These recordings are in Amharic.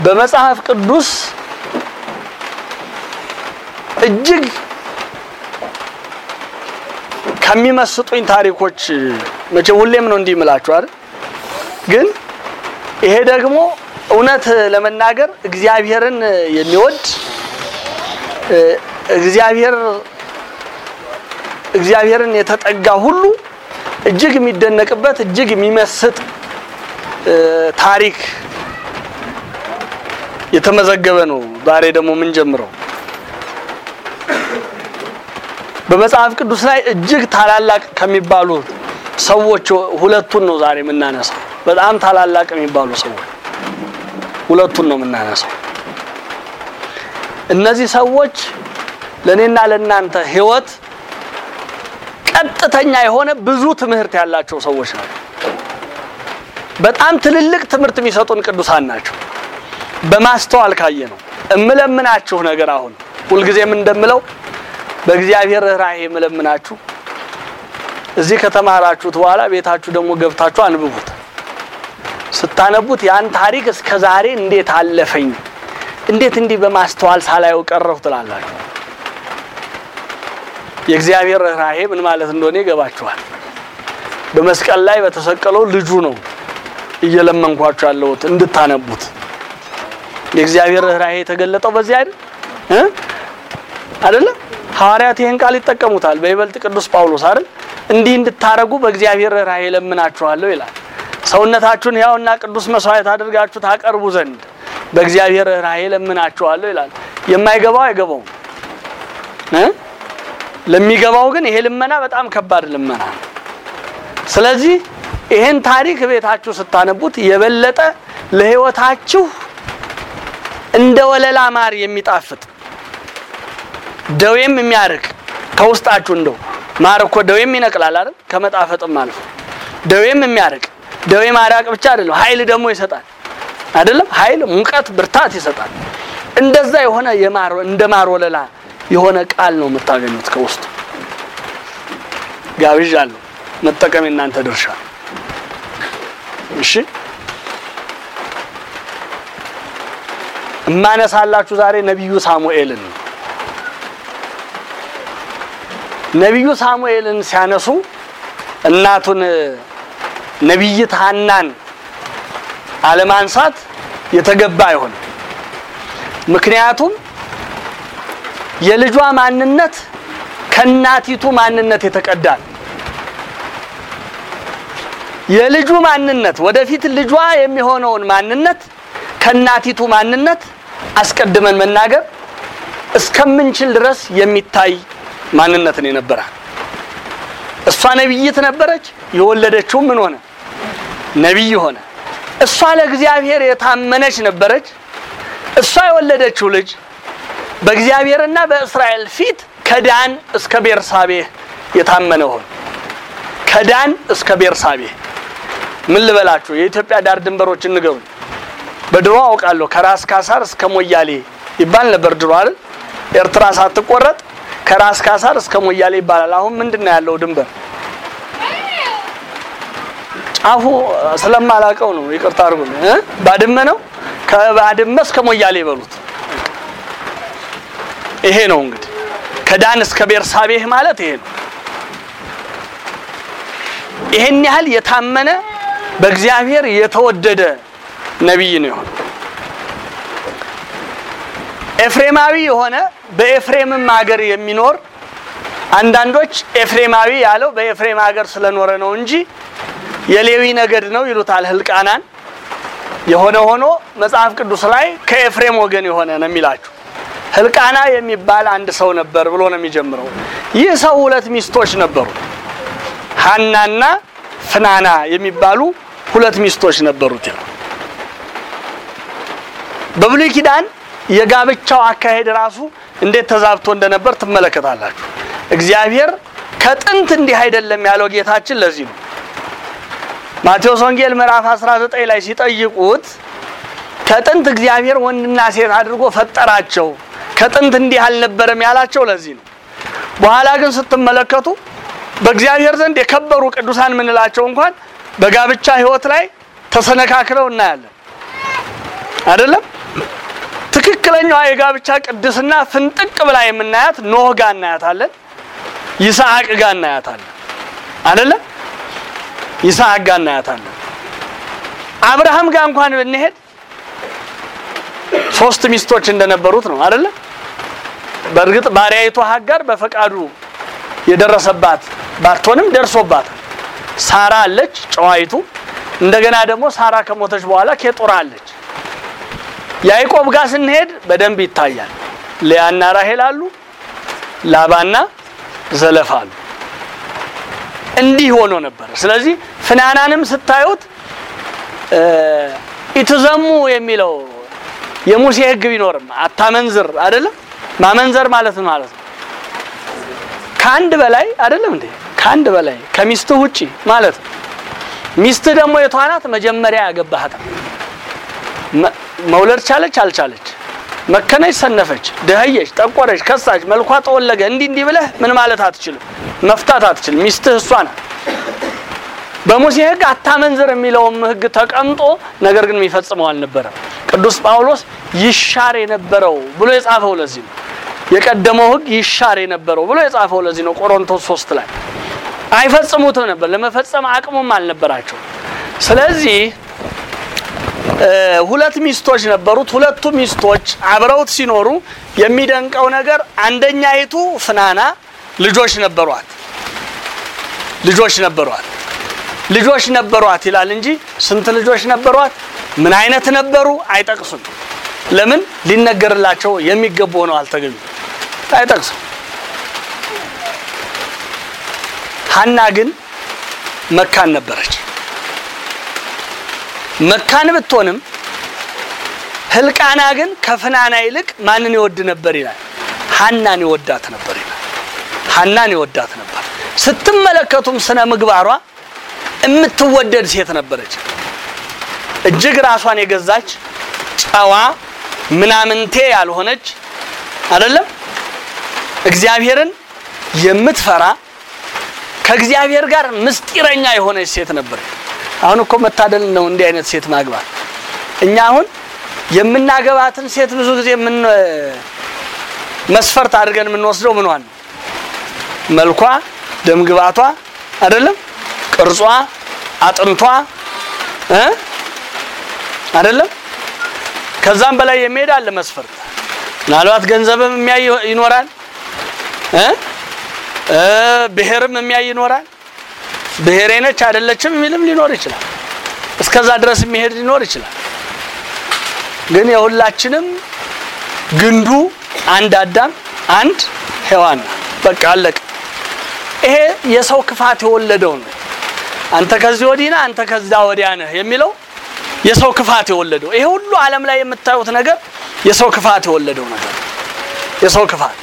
በመጽሐፍ ቅዱስ እጅግ ከሚመስጡኝ ታሪኮች መቼም ሁሌም ነው እንዲህ እምላችሁ አይደል? ግን ይሄ ደግሞ እውነት ለመናገር እግዚአብሔርን የሚወድ እግዚአብሔር እግዚአብሔርን የተጠጋ ሁሉ እጅግ የሚደነቅበት እጅግ የሚመስጥ ታሪክ የተመዘገበ ነው። ዛሬ ደግሞ ምን ጀምረው በመጽሐፍ ቅዱስ ላይ እጅግ ታላላቅ ከሚባሉ ሰዎች ሁለቱን ነው ዛሬ የምናነሳው። በጣም ታላላቅ የሚባሉ ሰዎች ሁለቱን ነው የምናነሳው። እነዚህ ሰዎች ለእኔና ለእናንተ ሕይወት ቀጥተኛ የሆነ ብዙ ትምህርት ያላቸው ሰዎች ናቸው። በጣም ትልልቅ ትምህርት የሚሰጡን ቅዱሳን ናቸው። በማስተዋል ካየ ነው እምለምናችሁ ነገር አሁን ሁልጊዜም እንደምለው በእግዚአብሔር ርኅራኄ የምለምናችሁ እዚህ ከተማራችሁት በኋላ ቤታችሁ ደግሞ ገብታችሁ አንብቡት። ስታነቡት ያን ታሪክ እስከ ዛሬ እንዴት አለፈኝ፣ እንዴት እንዲህ በማስተዋል ሳላየው ቀረሁ ትላላችሁ። የእግዚአብሔር ርኅራኄ ምን ማለት እንደሆነ ይገባችኋል። በመስቀል ላይ በተሰቀለው ልጁ ነው እየለመንኳችሁ ያለሁት እንድታነቡት። የእግዚአብሔር ርኅራኄ የተገለጠው በዚህ አይደል እ አይደለ ሐዋርያት ይህን ቃል ይጠቀሙታል። በይበልጥ ቅዱስ ጳውሎስ አይደል እንዲህ እንድታረጉ በእግዚአብሔር ርኅራኄ ለምናችኋለሁ ይላል። ሰውነታችሁን ሕያውና ቅዱስ መስዋዕት አድርጋችሁ ታቀርቡ ዘንድ በእግዚአብሔር ርኅራኄ ለምናችኋለሁ ይላል። የማይገባው አይገባውም እ ለሚገባው ግን ይሄ ልመና በጣም ከባድ ልመና ነው። ስለዚህ ይሄን ታሪክ ቤታችሁ ስታነቡት የበለጠ ለሕይወታችሁ እንደ ወለላ ማር የሚጣፍጥ ደዌም የሚያርቅ ከውስጣችሁ እንደው ማር እኮ ደዌም ይነቅላል አይደል? ከመጣፈጥም አልፎ ደዌም የሚያርቅ ደዌ ማራቅ ብቻ አይደለም፣ ኃይል ደግሞ ይሰጣል አይደለም? ኃይል፣ ሙቀት፣ ብርታት ይሰጣል። እንደዛ የሆነ የማር እንደ ማር ወለላ የሆነ ቃል ነው የምታገኙት ከውስጡ። ጋብዣለሁ፣ መጠቀም የእናንተ ድርሻ። እሺ እማነሳላችሁ ዛሬ ነቢዩ ሳሙኤልን ነው። ነቢዩ ሳሙኤልን ሲያነሱ እናቱን ነቢይት ሐናን አለማንሳት የተገባ አይሆንም። ምክንያቱም የልጇ ማንነት ከእናቲቱ ማንነት የተቀዳ ነው። የልጁ ማንነት ወደፊት ልጇ የሚሆነውን ማንነት ከእናቲቱ ማንነት አስቀድመን መናገር እስከምንችል ድረስ የሚታይ ማንነትን የነበራት እሷ ነቢይት ነበረች። የወለደችው ምን ሆነ? ነቢይ ሆነ። እሷ ለእግዚአብሔር የታመነች ነበረች። እሷ የወለደችው ልጅ በእግዚአብሔርና በእስራኤል ፊት ከዳን እስከ ቤርሳቤህ የታመነ ሆነ። ከዳን እስከ ቤርሳቤህ ምን ልበላችሁ? የኢትዮጵያ ዳር ድንበሮች እንገሩኝ። በድሮ አውቃለሁ ከራስ ካሳር እስከ ሞያሌ ይባል ነበር ድሮ አይደል? ኤርትራ ሳትቆረጥ ከራስ ካሳር እስከ ሞያሌ ይባላል። አሁን ምንድን ነው ያለው ድንበር? ጫፉ ስለማላቀው ነው ይቅርታ አድርጉልኝ እ ባድመ ነው። ከባድመ እስከ ሞያሌ ይበሉት። ይሄ ነው እንግዲህ ከዳን እስከ ቤርሳቤህ ማለት ይሄ ነው። ይሄን ያህል የታመነ በእግዚአብሔር የተወደደ ነቢይ ነው የሆነ ኤፍሬማዊ የሆነ በኤፍሬምም ሀገር የሚኖር አንዳንዶች ኤፍሬማዊ ያለው በኤፍሬም ሀገር ስለኖረ ነው እንጂ የሌዊ ነገድ ነው ይሉታል ህልቃናን። የሆነ ሆኖ መጽሐፍ ቅዱስ ላይ ከኤፍሬም ወገን የሆነ ነው የሚላችሁ። ህልቃና የሚባል አንድ ሰው ነበር ብሎ ነው የሚጀምረው። ይህ ሰው ሁለት ሚስቶች ነበሩ። ሀናና ፍናና የሚባሉ ሁለት ሚስቶች ነበሩት ይላል። በብሉይ ኪዳን የጋብቻው አካሄድ ራሱ እንዴት ተዛብቶ እንደነበር ትመለከታላችሁ። እግዚአብሔር ከጥንት እንዲህ አይደለም ያለው ጌታችን ለዚህ ነው። ማቴዎስ ወንጌል ምዕራፍ 19 ላይ ሲጠይቁት ከጥንት እግዚአብሔር ወንድና ሴት አድርጎ ፈጠራቸው፣ ከጥንት እንዲህ አልነበረም ያላቸው ለዚህ ነው። በኋላ ግን ስትመለከቱ በእግዚአብሔር ዘንድ የከበሩ ቅዱሳን የምንላቸው እንኳን በጋብቻ ሕይወት ላይ ተሰነካክለው እናያለን። አይደለም ትክክለኛዋ የጋብቻ ቅድስና ፍንጥቅ ብላ የምናያት ኖህ ጋር እናያታለን፣ ይስሐቅ ጋር እናያታለን። አይደለ? ይስሐቅ ጋር እናያታለን። አብርሃም ጋር እንኳን ብንሄድ ሶስት ሚስቶች እንደነበሩት ነው አይደለ? በእርግጥ ባሪያይቱ ሀጋር በፈቃዱ የደረሰባት ባትሆንም ደርሶባታል። ሳራ አለች ጨዋይቱ። እንደገና ደግሞ ሳራ ከሞተች በኋላ ኬጡራ አለች። ያዕቆብ ጋር ስንሄድ በደንብ ይታያል። ልያና ራሄል አሉ፣ ላባና ዘለፋ አሉ። እንዲህ ሆኖ ነበር። ስለዚህ ፍናናንም ስታዩት ኢትዘሙ የሚለው የሙሴ ሕግ ቢኖርም አታመንዝር አይደለም። ማመንዘር ማለት ነው ማለት ነው ከአንድ በላይ አይደለም እንዴ? ከአንድ በላይ ከሚስትህ ውጪ ማለት ነው። ሚስትህ ደግሞ የቷ ናት? መጀመሪያ ያገባሃት መውለድ ቻለች አልቻለች፣ መከነች፣ ሰነፈች፣ ደህየች፣ ጠቆረች፣ ከሳች፣ መልኳ ጠወለገ፣ እንዲህ እንዲህ ብለህ ምን ማለት አትችልም፣ መፍታት አትችልም። ሚስትህ እሷ ናት። በሙሴ ሕግ አታመንዝር የሚለውም ሕግ ተቀምጦ ነገር ግን የሚፈጽመው አልነበረም። ቅዱስ ጳውሎስ ይሻር የነበረው ብሎ የጻፈው ለዚህ ነው። የቀደመው ሕግ ይሻር የነበረው ብሎ የጻፈው ለዚህ ነው። ቆሮንቶስ ሶስት ላይ አይፈጽሙትም ነበር፣ ለመፈጸም አቅሙም አልነበራቸው። ስለዚህ ሁለት ሚስቶች ነበሩት። ሁለቱ ሚስቶች አብረውት ሲኖሩ የሚደንቀው ነገር አንደኛይቱ ፍናና ልጆች ነበሯት ልጆች ነበሯት ልጆች ነበሯት ይላል እንጂ ስንት ልጆች ነበሯት፣ ምን አይነት ነበሩ አይጠቅሱም። ለምን ሊነገርላቸው የሚገቡ ሆነው አልተገኙ አይጠቅሱም። ሀና ግን መካን ነበረች። መካን ብትሆንም ህልቃና ግን ከፍናና ይልቅ ማንን ይወድ ነበር ይላል? ሀናን ይወዳት ነበር ይላል። ሀናን ይወዳት ነበር። ስትመለከቱም ስነ ምግባሯ የምትወደድ ሴት ነበረች። እጅግ ራሷን የገዛች ጨዋ፣ ምናምንቴ ያልሆነች አይደለም፣ እግዚአብሔርን የምትፈራ ከእግዚአብሔር ጋር ምስጢረኛ የሆነች ሴት ነበረች። አሁን እኮ መታደል ነው እንዲህ አይነት ሴት ማግባት። እኛ አሁን የምናገባትን ሴት ብዙ ጊዜ ምን መስፈርት አድርገን የምንወስደው ምኗን ነው? መልኳ፣ ደምግባቷ አይደለም ቅርጿ፣ አጥንቷ እ አይደለም ከዛም በላይ የሚሄድ አለ መስፈርት። ምናልባት ገንዘብም የሚያይ ይኖራል እ ብሔርም የሚያይ ይኖራል። ብሔሬ ነች አይደለችም የሚልም ሊኖር ይችላል። እስከዛ ድረስ የሚሄድ ሊኖር ይችላል። ግን የሁላችንም ግንዱ አንድ አዳም አንድ ሔዋን ነው። በቃ አለቀ። ይሄ የሰው ክፋት የወለደው ነው። አንተ ከዚህ ወዲህ ነህ፣ አንተ ከዛ ወዲያ ነህ የሚለው የሰው ክፋት የወለደው ይሄ ሁሉ ዓለም ላይ የምታዩት ነገር የሰው ክፋት የወለደው ነገር የሰው ክፋት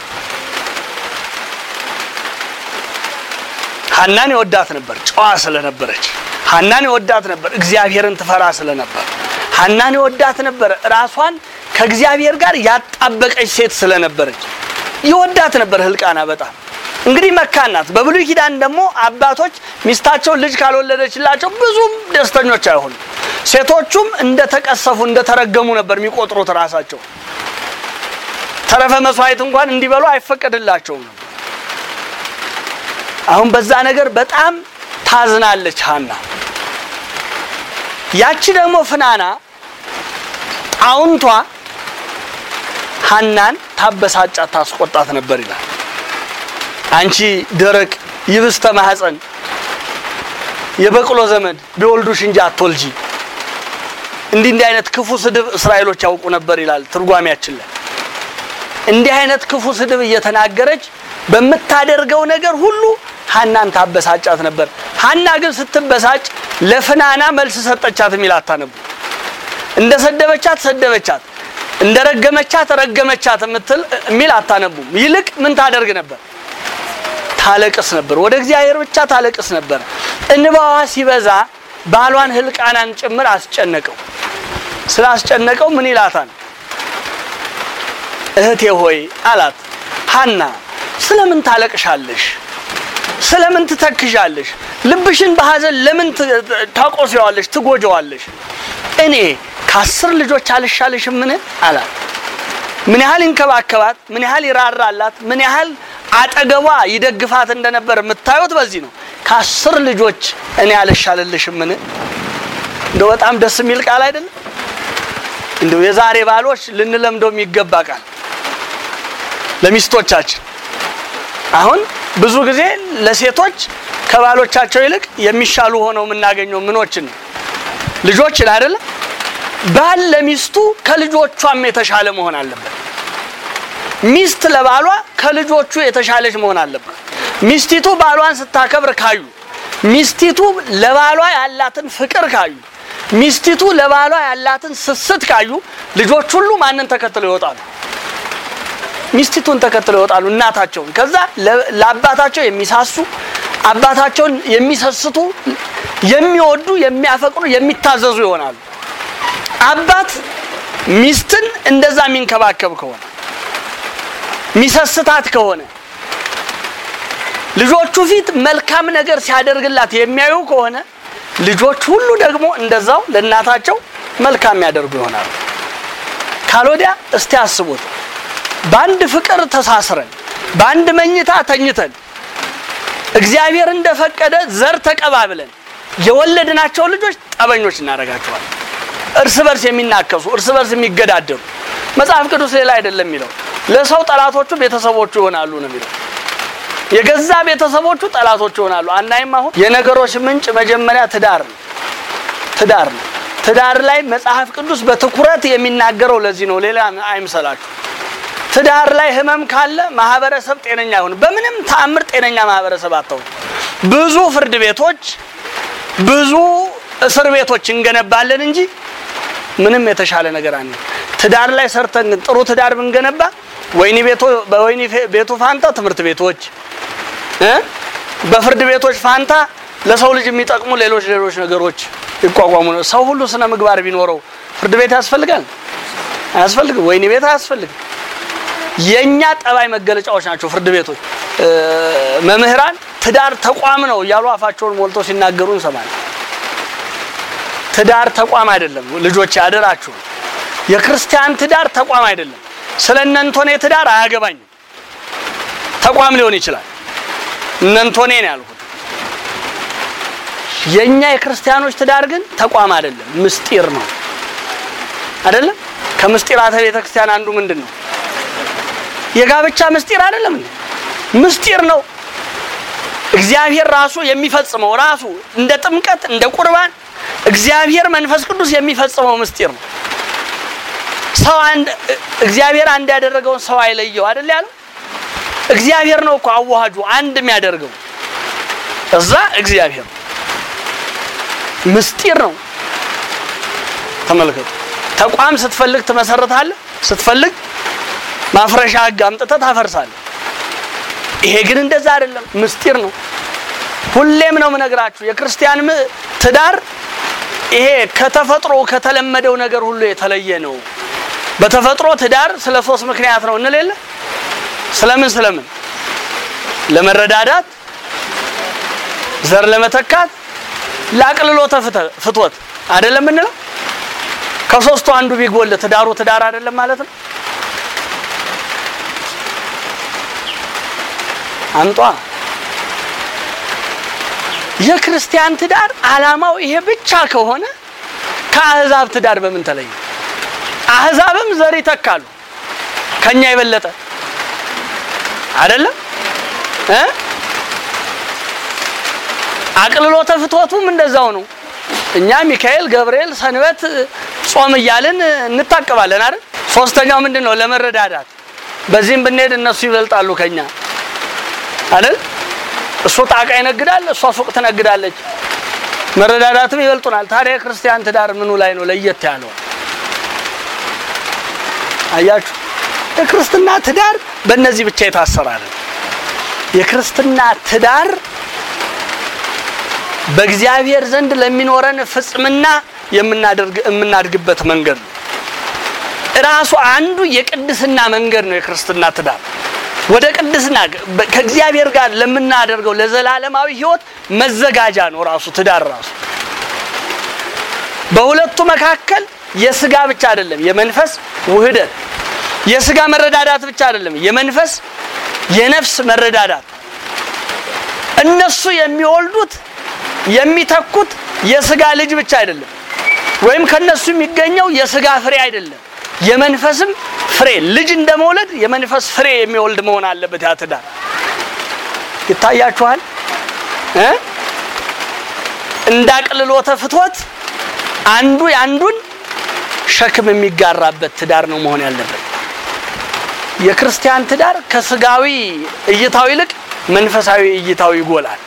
ሀናን የወዳት ነበር፣ ጨዋ ስለነበረች። ሀናን የወዳት ነበር፣ እግዚአብሔርን ትፈራ ስለነበር። ሀናን የወዳት ነበር፣ ራሷን ከእግዚአብሔር ጋር ያጣበቀች ሴት ስለነበረች ይወዳት ነበር ህልቃና በጣም እንግዲህ መካን ናት። በብሉይ ኪዳን ደግሞ አባቶች ሚስታቸውን ልጅ ካልወለደችላቸው ብዙም ደስተኞች አይሆኑም። ሴቶቹም እንደተቀሰፉ እንደተረገሙ ነበር የሚቆጥሩት ራሳቸው። ተረፈ መስዋዕት እንኳን እንዲበሉ አይፈቀድላቸውም ነበር። አሁን በዛ ነገር በጣም ታዝናለች ሀና። ያቺ ደግሞ ፍናና ጣውንቷ ሀናን ታበሳጫት፣ ታስቆጣት ነበር ይላል። አንቺ ደረቅ ይብስተ ማህፀን የበቅሎ ዘመድ ቢወልዱሽ እንጂ አትወልጂ። እንዲህ እንዲህ አይነት ክፉ ስድብ እስራኤሎች ያውቁ ነበር ይላል ትርጓሜያችን ላይ። እንዲህ አይነት ክፉ ስድብ እየተናገረች በምታደርገው ነገር ሁሉ ሀናን ታበሳጫት ነበር። ሀና ግን ስትበሳጭ ለፍናና መልስ ሰጠቻት የሚል አታነቡ። እንደ ሰደበቻት ሰደበቻት፣ እንደ ረገመቻት ረገመቻት የምትል የሚል አታነቡም። ይልቅ ምን ታደርግ ነበር? ታለቅስ ነበር። ወደ እግዚአብሔር ብቻ ታለቅስ ነበር። እንባዋ ሲበዛ ባሏን ህልቃናን ጭምር አስጨነቀው። ስላስጨነቀው ምን ይላታል? እህቴ ሆይ አላት። ሀና ስለምን ታለቅሻለሽ? ስለምን ትተክዣለሽ? ልብሽን በሐዘን ለምን ታቆስዋለሽ? ትጎጀዋለሽ? እኔ ከአስር ልጆች አልሻልሽምን አላት። ምን ያህል ይንከባከባት፣ ምን ያህል ይራራላት፣ ምን ያህል አጠገቧ ይደግፋት እንደነበር የምታዩት በዚህ ነው። ከአስር ልጆች እኔ አልሻልልሽምን? እንደው በጣም ደስ የሚል ቃል አይደለም? እንደው የዛሬ ባሎች ልንለምደው የሚገባ ቃል ለሚስቶቻችን። አሁን ብዙ ጊዜ ለሴቶች ከባሎቻቸው ይልቅ የሚሻሉ ሆነው የምናገኘው ምኖችን ነው? ልጆችን አይደለም? ባል ለሚስቱ ከልጆቿም የተሻለ መሆን አለበት። ሚስት ለባሏ ከልጆቹ የተሻለች መሆን አለባት። ሚስቲቱ ባሏን ስታከብር ካዩ፣ ሚስቲቱ ለባሏ ያላትን ፍቅር ካዩ፣ ሚስቲቱ ለባሏ ያላትን ስስት ካዩ ልጆች ሁሉ ማንን ተከትለው ይወጣሉ? ሚስቲቱን ተከትለው ይወጣሉ፣ እናታቸውን። ከዛ ለአባታቸው የሚሳሱ አባታቸውን የሚሰስቱ የሚወዱ፣ የሚያፈቅሩ፣ የሚታዘዙ ይሆናሉ። አባት ሚስትን እንደዛ የሚንከባከብ ከሆነ ሚሰስታት ከሆነ ልጆቹ ፊት መልካም ነገር ሲያደርግላት የሚያዩ ከሆነ ልጆች ሁሉ ደግሞ እንደዛው ለእናታቸው መልካም የሚያደርጉ ይሆናሉ። ካልወዲያ እስቲ አስቡት፣ በአንድ ፍቅር ተሳስረን በአንድ መኝታ ተኝተን እግዚአብሔር እንደፈቀደ ዘር ተቀባብለን የወለድናቸው ልጆች ጠበኞች እናደርጋቸዋለን። እርስ በርስ የሚናከሱ እርስ በርስ የሚገዳደሩ መጽሐፍ ቅዱስ ሌላ አይደለም የሚለው ለሰው ጠላቶቹ ቤተሰቦቹ ይሆናሉ ነው የሚለው። የገዛ ቤተሰቦቹ ጠላቶቹ ይሆናሉ። አናይም? አሁን የነገሮች ምንጭ መጀመሪያ ትዳር ነው። ትዳር ነው። ትዳር ላይ መጽሐፍ ቅዱስ በትኩረት የሚናገረው ለዚህ ነው። ሌላ አይምሰላችሁ። ትዳር ላይ ህመም ካለ ማህበረሰብ ጤነኛ አይሆን። በምንም ተአምር ጤነኛ ማህበረሰብ አታውም። ብዙ ፍርድ ቤቶች፣ ብዙ እስር ቤቶች እንገነባለን እንጂ ምንም የተሻለ ነገር አለ። ትዳር ላይ ሰርተን ግን ጥሩ ትዳር ብንገነባ ወይኒ ቤቶ በወይኒ ቤቱ ፋንታ ትምህርት ቤቶች እ በፍርድ ቤቶች ፋንታ ለሰው ልጅ የሚጠቅሙ ሌሎች ሌሎች ነገሮች ይቋቋሙ ነው። ሰው ሁሉ ስነ ምግባር ቢኖረው ፍርድ ቤት ያስፈልጋል? አያስፈልግም። ወይኒ ቤት አያስፈልግም። የኛ ጠባይ መገለጫዎች ናቸው ፍርድ ቤቶች። መምህራን ትዳር ተቋም ነው እያሉ አፋቸውን ሞልተው ሲናገሩ እንሰማለን። ትዳር ተቋም አይደለም። ልጆች ያደራችሁ የክርስቲያን ትዳር ተቋም አይደለም። ስለ እነንቶኔ ትዳር አያገባኝም። ተቋም ሊሆን ይችላል። እነንቶኔ ነው ያልኩት። የኛ የክርስቲያኖች ትዳር ግን ተቋም አይደለም፣ ምስጢር ነው። አይደለም? ከምስጢራተ ቤተ ክርስቲያን አንዱ ምንድን ነው? የጋብቻ ምስጢር አይደለም እንዴ? ምስጢር ነው። እግዚአብሔር ራሱ የሚፈጽመው ራሱ እንደ ጥምቀት እንደ ቁርባን እግዚአብሔር መንፈስ ቅዱስ የሚፈጽመው ምስጢር ነው። ሰው አንድ እግዚአብሔር አንድ ያደረገውን ሰው አይለየው አይደል ያለው። እግዚአብሔር ነው እኮ አዋሃጁ አንድ የሚያደርገው እዛ እግዚአብሔር ምስጢር ነው። ተመልከቱ። ተቋም ስትፈልግ ትመሰርታለህ፣ ስትፈልግ ማፍረሻ ሕግ አምጥተህ ታፈርሳለህ። ይሄ ግን እንደዛ አይደለም፣ ምስጢር ነው። ሁሌም ነው የምነግራችሁ የክርስቲያን ትዳር ይሄ ከተፈጥሮ ከተለመደው ነገር ሁሉ የተለየ ነው። በተፈጥሮ ትዳር ስለ ሶስት ምክንያት ነው እንሌለ ስለምን ስለምን ለመረዳዳት፣ ዘር ለመተካት፣ ለአቅልሎተ ፍትወት አይደለም እንለው። ከሶስቱ አንዱ ቢጎል ትዳሩ ትዳር አይደለም ማለት ነው። አንጧ የክርስቲያን ትዳር ዓላማው ይሄ ብቻ ከሆነ ከአህዛብ ትዳር በምን ተለየ? አህዛብም ዘር ይተካሉ ከኛ የበለጠ አይደለም እ አቅልሎተ ፍትወቱም እንደዛው ነው። እኛ ሚካኤል፣ ገብርኤል፣ ሰንበት፣ ጾም እያልን እንታቀባለን አይደል? ሶስተኛው ምንድን ነው? ለመረዳዳት በዚህም ብንሄድ እነሱ ይበልጣሉ ከኛ አይደል? እሱ ጣቃ ይነግዳል፣ እሷ ሱቅ ትነግዳለች። መረዳዳትም ይበልጡናል። ታዲያ የክርስቲያን ትዳር ምኑ ላይ ነው ለየት ያለው? አያችሁ፣ የክርስትና ትዳር በእነዚህ ብቻ የታሰረ አይደለም። የክርስትና ትዳር በእግዚአብሔር ዘንድ ለሚኖረን ፍጽምና የምናደርግ የምናድግበት መንገድ ነው። ራሱ አንዱ የቅድስና መንገድ ነው የክርስትና ትዳር ወደ ቅድስና ከእግዚአብሔር ጋር ለምናደርገው ለዘላለማዊ ሕይወት መዘጋጃ ነው ራሱ ትዳር ራሱ። በሁለቱ መካከል የስጋ ብቻ አይደለም፣ የመንፈስ ውህደት። የስጋ መረዳዳት ብቻ አይደለም፣ የመንፈስ የነፍስ መረዳዳት። እነሱ የሚወልዱት የሚተኩት የስጋ ልጅ ብቻ አይደለም፣ ወይም ከነሱ የሚገኘው የስጋ ፍሬ አይደለም፣ የመንፈስም ፍሬ። ልጅ እንደመውለድ የመንፈስ ፍሬ የሚወልድ መሆን አለበት። ያ ትዳር ይታያችኋል እ እንዳቅልሎተ ፍትወት አንዱ የአንዱን ሸክም የሚጋራበት ትዳር ነው መሆን ያለበት። የክርስቲያን ትዳር ከስጋዊ እይታው ይልቅ መንፈሳዊ እይታው ይጎላል።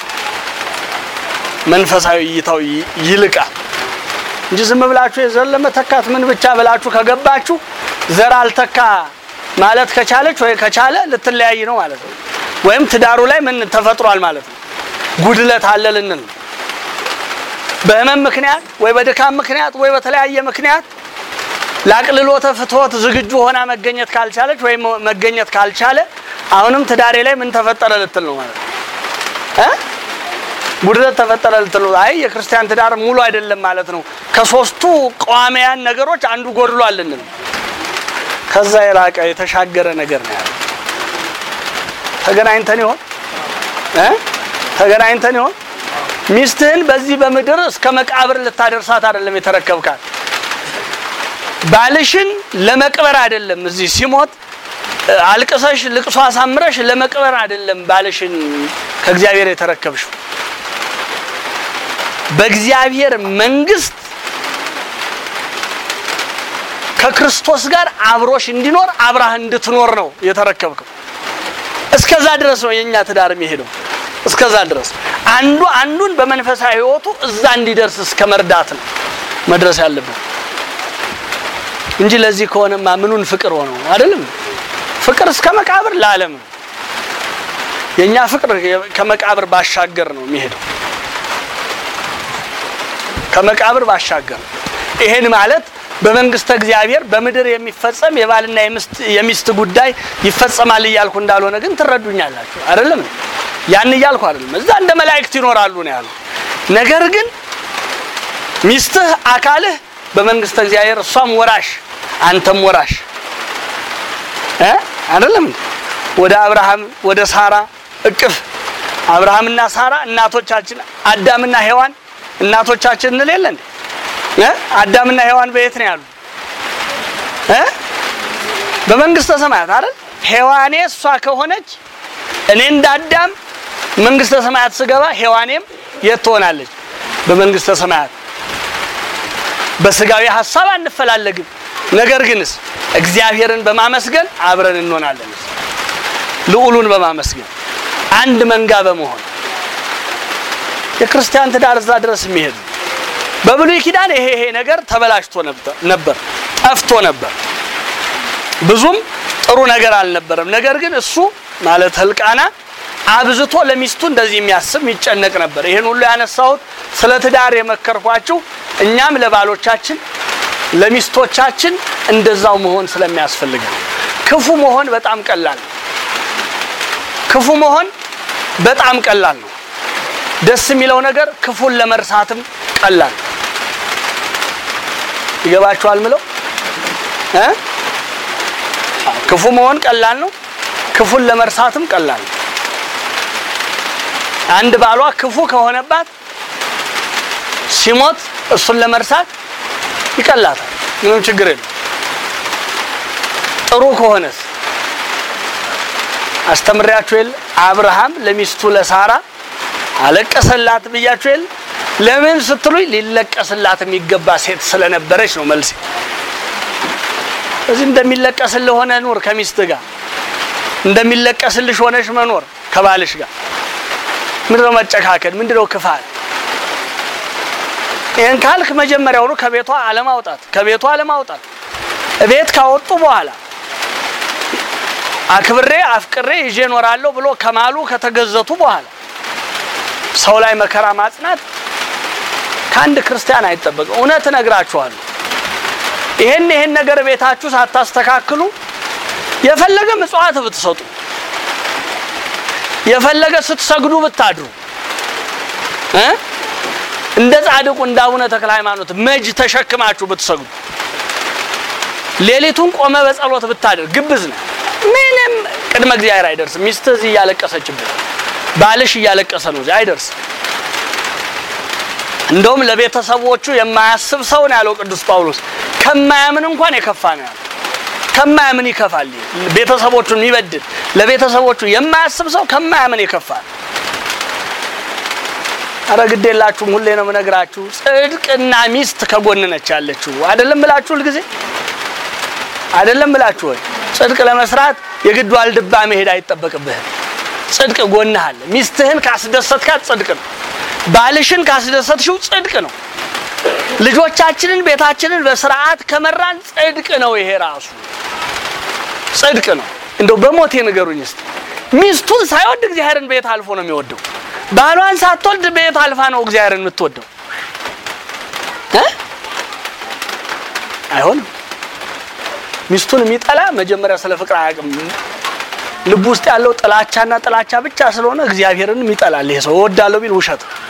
መንፈሳዊ እይታው ይልቃል እንጂ ዝም ብላችሁ የዘር ለመተካት ምን ብቻ ብላችሁ ከገባችሁ ዘር አልተካ ማለት ከቻለች ወይ ከቻለ ልትለያይ ነው ማለት ነው። ወይም ትዳሩ ላይ ምን ተፈጥሯል ማለት ነው፣ ጉድለት አለ ልንል ነው። በህመም ምክንያት ወይ በድካም ምክንያት ወይ በተለያየ ምክንያት ለአቅልሎተ ፍትወት ዝግጁ ሆና መገኘት ካልቻለች ወይም መገኘት ካልቻለ አሁንም ትዳሬ ላይ ምን ተፈጠረ ልትል ነው ማለት ነው እ ጉድለት ተፈጠረ ልትል ነው። አይ የክርስቲያን ትዳር ሙሉ አይደለም ማለት ነው። ከሶስቱ ቋሚያን ነገሮች አንዱ ጎድሏል ልንል ከዛ የራቀ የተሻገረ ነገር ነው ያለው። ተገናኝተን ይሆን እ ተገናኝተን ይሆን ሚስትህን በዚህ በምድር እስከ መቃብር ልታደርሳት አይደለም የተረከብካት። ባልሽን ለመቅበር አይደለም እዚህ ሲሞት አልቅሰሽ ልቅሶ አሳምረሽ ለመቅበር አይደለም ባልሽን ከእግዚአብሔር የተረከብሽው። በእግዚአብሔር መንግስት ከክርስቶስ ጋር አብሮሽ እንዲኖር አብራህ እንድትኖር ነው የተረከብከው። እስከዛ ድረስ ነው የኛ ትዳር የሚሄደው። እስከዛ ድረስ አንዱ አንዱን በመንፈሳዊ ሕይወቱ እዛ እንዲደርስ እስከ መርዳት ነው መድረስ ያለብን እንጂ ለዚህ ከሆነማ ምኑን ፍቅር ሆነው አይደለም። ፍቅር እስከ መቃብር ለዓለም ነው። የኛ ፍቅር ከመቃብር ባሻገር ነው የሚሄደው። ከመቃብር ባሻገር ነው። ይሄን ማለት በመንግስተ እግዚአብሔር በምድር የሚፈጸም የባልና የሚስት ጉዳይ ይፈጸማል እያልኩ እንዳልሆነ ግን ትረዱኛላችሁ አይደለም? ያን እያልኩ አይደለም። እዛ እንደ መላእክት ይኖራሉ ነው ያሉ። ነገር ግን ሚስትህ አካልህ በመንግስተ እግዚአብሔር እሷም ወራሽ አንተም ወራሽ እ አይደለም ወደ አብርሃም ወደ ሳራ እቅፍ አብርሃምና ሳራ እናቶቻችን አዳምና ሔዋን እናቶቻችን እንል የለ እንዴ እ አዳምና ሔዋን በየት ነው ያሉ እ በመንግስተ ሰማያት አይደል ሔዋኔ እሷ ከሆነች እኔ እንደ አዳም መንግስተ ሰማያት ስገባ ሔዋኔም የት ትሆናለች በመንግስተ ሰማያት በስጋዊ ሀሳብ አንፈላለግም ነገር ግንስ እግዚአብሔርን በማመስገን አብረን እንሆናለን ልዑሉን በማመስገን አንድ መንጋ በመሆን የክርስቲያን ትዳር እዛ ድረስ የሚሄድ በብሉይ ኪዳን ይሄ ይሄ ነገር ተበላሽቶ ነበር ጠፍቶ ነበር ብዙም ጥሩ ነገር አልነበረም ነገር ግን እሱ ማለት ህልቃና አብዝቶ ለሚስቱ እንደዚህ የሚያስብ የሚጨነቅ ነበር ይህን ሁሉ ያነሳሁት ስለ ትዳር የመከርኳችሁ እኛም ለባሎቻችን ለሚስቶቻችን እንደዛው መሆን ስለሚያስፈልግ ክፉ መሆን በጣም ቀላል ነው ክፉ መሆን በጣም ቀላል ነው ደስ የሚለው ነገር ክፉን ለመርሳትም ቀላል ነው ይገባችኋል ምለው እ ክፉ መሆን ቀላል ነው ክፉን ለመርሳትም ቀላል ነው አንድ ባሏ ክፉ ከሆነባት ሲሞት እሱን ለመርሳት ይቀላታል ምንም ችግር የለም ጥሩ ከሆነስ አስተምሪያችሁ የለ አብርሃም ለሚስቱ ለሳራ አለቀሰላት ብያችሁ የለ ለምን ስትሉኝ ሊለቀስላት የሚገባ ሴት ስለነበረች ነው መልሴ እዚህ እንደሚለቀስልህ ሆነ ኑር ከሚስት ጋር እንደሚለቀስልሽ ሆነሽ መኖር ከባልሽ ጋር ምንድነው መጨካከል ምንድነው ክፋት ይህን ካልክ መጀመሪያውኑ ከቤቷ አለማውጣት ከቤቷ አለማውጣት ቤት ካወጡ በኋላ አክብሬ አፍቅሬ ይዤ እኖራለሁ ብሎ ከማሉ ከተገዘቱ በኋላ ሰው ላይ መከራ ማጽናት ከአንድ ክርስቲያን አይጠበቅም። እውነት እነግራችኋለሁ። ይሄን ይሄን ነገር ቤታችሁ ሳታስተካክሉ የፈለገ ምጽዋት ብትሰጡ፣ የፈለገ ስትሰግዱ ብታድሩ እ እንደ ጻድቁ እንደ አቡነ ተክለ ሃይማኖት መጅ ተሸክማችሁ ብትሰግዱ ሌሊቱን ቆመ በጸሎት ብታደር ግብዝ ነህ። ምንም ቅድመ እግዚአብሔር አይደርስም። ሚስትህ እዚህ እያለቀሰችብህ፣ ባልሽ እያለቀሰ ነው፣ እዚህ አይደርስም። እንደውም ለቤተሰቦቹ የማያስብ ሰው ነው ያለው ቅዱስ ጳውሎስ። ከማያምን እንኳን የከፋ ነው ያለው። ከማያምን ይከፋል። ቤተሰቦቹን የሚበድል ለቤተሰቦቹ የማያስብ ሰው ከማያምን የከፋ ነው። አረ ግድ የላችሁም። ሁሌ ነው የምነግራችሁ። ጽድቅና ሚስት ከጎን ነች ያለችው። አይደለም ብላችሁ ሁልጊዜ አይደለም ብላችሁ ወይ ጽድቅ ለመስራት የግድ ዋልድባ መሄድ አይጠበቅብህም። ጽድቅ ጎንህ አለ። ሚስትህን ካስደሰትካት ጽድቅ ነው። ባልሽን ካስደሰትሽው ጽድቅ ነው። ልጆቻችንን ቤታችንን በስርዓት ከመራን ጽድቅ ነው። ይሄ ራሱ ጽድቅ ነው። እንደው በሞቴ ንገሩኝ እስቲ ሚስቱን ሳይወድ እግዚአብሔርን ቤት አልፎ ነው የሚወደው። ባሏን ሳትወልድ ቤት አልፋ ነው እግዚአብሔርን የምትወደው እ አይሆንም። ሚስቱን የሚጠላ መጀመሪያ ስለ ፍቅር አያውቅም። ልብ ውስጥ ያለው ጥላቻና ጥላቻ ብቻ ስለሆነ እግዚአብሔርን ይጠላል። ይሄ ሰው እወዳለሁ ቢል ውሸት ነው።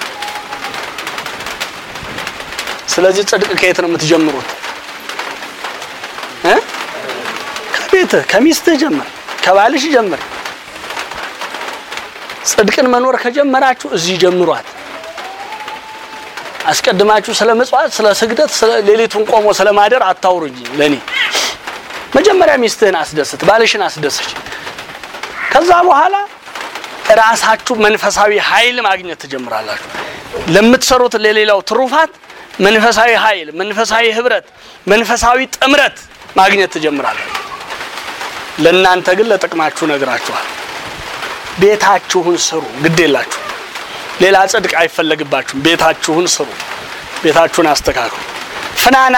ስለዚህ ጽድቅ ከየት ነው የምትጀምሩት? እ ከቤትህ ከሚስትህ ጀምር፣ ከባልሽ ጀምር። ጽድቅን መኖር ከጀመራችሁ እዚህ ጀምሯት። አስቀድማችሁ ስለ ምጽዋት፣ ስለ ስግደት፣ ስለ ሌሊቱን ቆሞ ስለ ማደር አታውሩኝ። ለኔ መጀመሪያ ሚስትህን አስደስት፣ ባልሽን አስደስች። ከዛ በኋላ ራሳችሁ መንፈሳዊ ኃይል ማግኘት ትጀምራላችሁ። ለምትሰሩት ለሌላው ትሩፋት መንፈሳዊ ኃይል፣ መንፈሳዊ ህብረት፣ መንፈሳዊ ጥምረት ማግኘት ትጀምራላችሁ። ለእናንተ ግን ለጥቅማችሁ ነግራችኋል። ቤታችሁን ስሩ፣ ግድ የላችሁ ሌላ ጽድቅ አይፈለግባችሁም። ቤታችሁን ስሩ፣ ቤታችሁን አስተካክሉ። ፍናና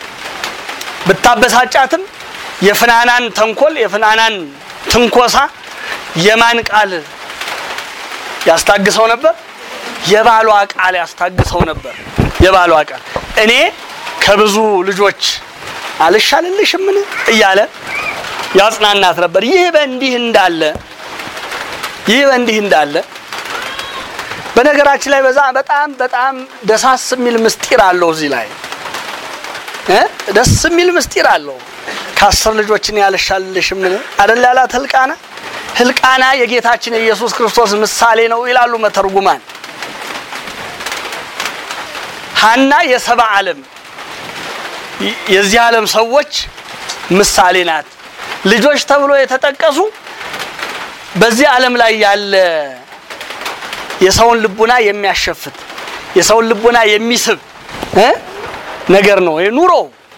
ብታበሳጫትም የፍናናን ተንኮል የፍናናን ትንኮሳ የማን ቃል ያስታግሰው ነበር? የባሏ ቃል ያስታግሰው ነበር። የባሏ ቃል እኔ ከብዙ ልጆች አልሻልልሽምን እያለ ያጽናናት ነበር። ይህ በእንዲህ እንዳለ ይህ በእንዲህ እንዳለ በነገራችን ላይ በዛ በጣም በጣም ደሳስ የሚል ምስጢር አለው እዚህ ላይ እ ደስ የሚል ምስጢር አለው። ከአስር ልጆችን ያልሻልልሽምን አደል ያላት ህልቃና ህልቃና የጌታችን የኢየሱስ ክርስቶስ ምሳሌ ነው ይላሉ መተርጉማን። ሀና የሰባ ዓለም የዚህ ዓለም ሰዎች ምሳሌ ናት። ልጆች ተብሎ የተጠቀሱ በዚህ ዓለም ላይ ያለ የሰውን ልቡና የሚያሸፍት የሰውን ልቡና የሚስብ እ ነገር ነው ኑሮ።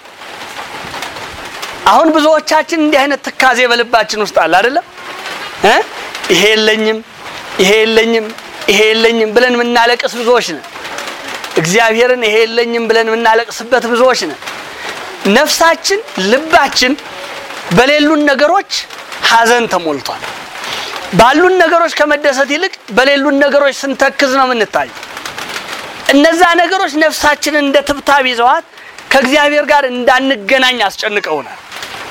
አሁን ብዙዎቻችን እንዲህ አይነት ትካዜ በልባችን ውስጥ አለ አይደለም እ ይሄ የለኝም ይሄ የለኝም ይሄ የለኝም ብለን የምናለቅስ ብዙዎች ነን። እግዚአብሔርን ይሄ የለኝም ብለን የምናለቅስበት ብዙዎች ነን። ነፍሳችን፣ ልባችን በሌሉን ነገሮች ሀዘን ተሞልቷል። ባሉን ነገሮች ከመደሰት ይልቅ በሌሉን ነገሮች ስንተክዝ ነው የምንታይ። እነዛ ነገሮች ነፍሳችንን እንደ ትብታብ ይዘዋት ከእግዚአብሔር ጋር እንዳንገናኝ አስጨንቀውናል።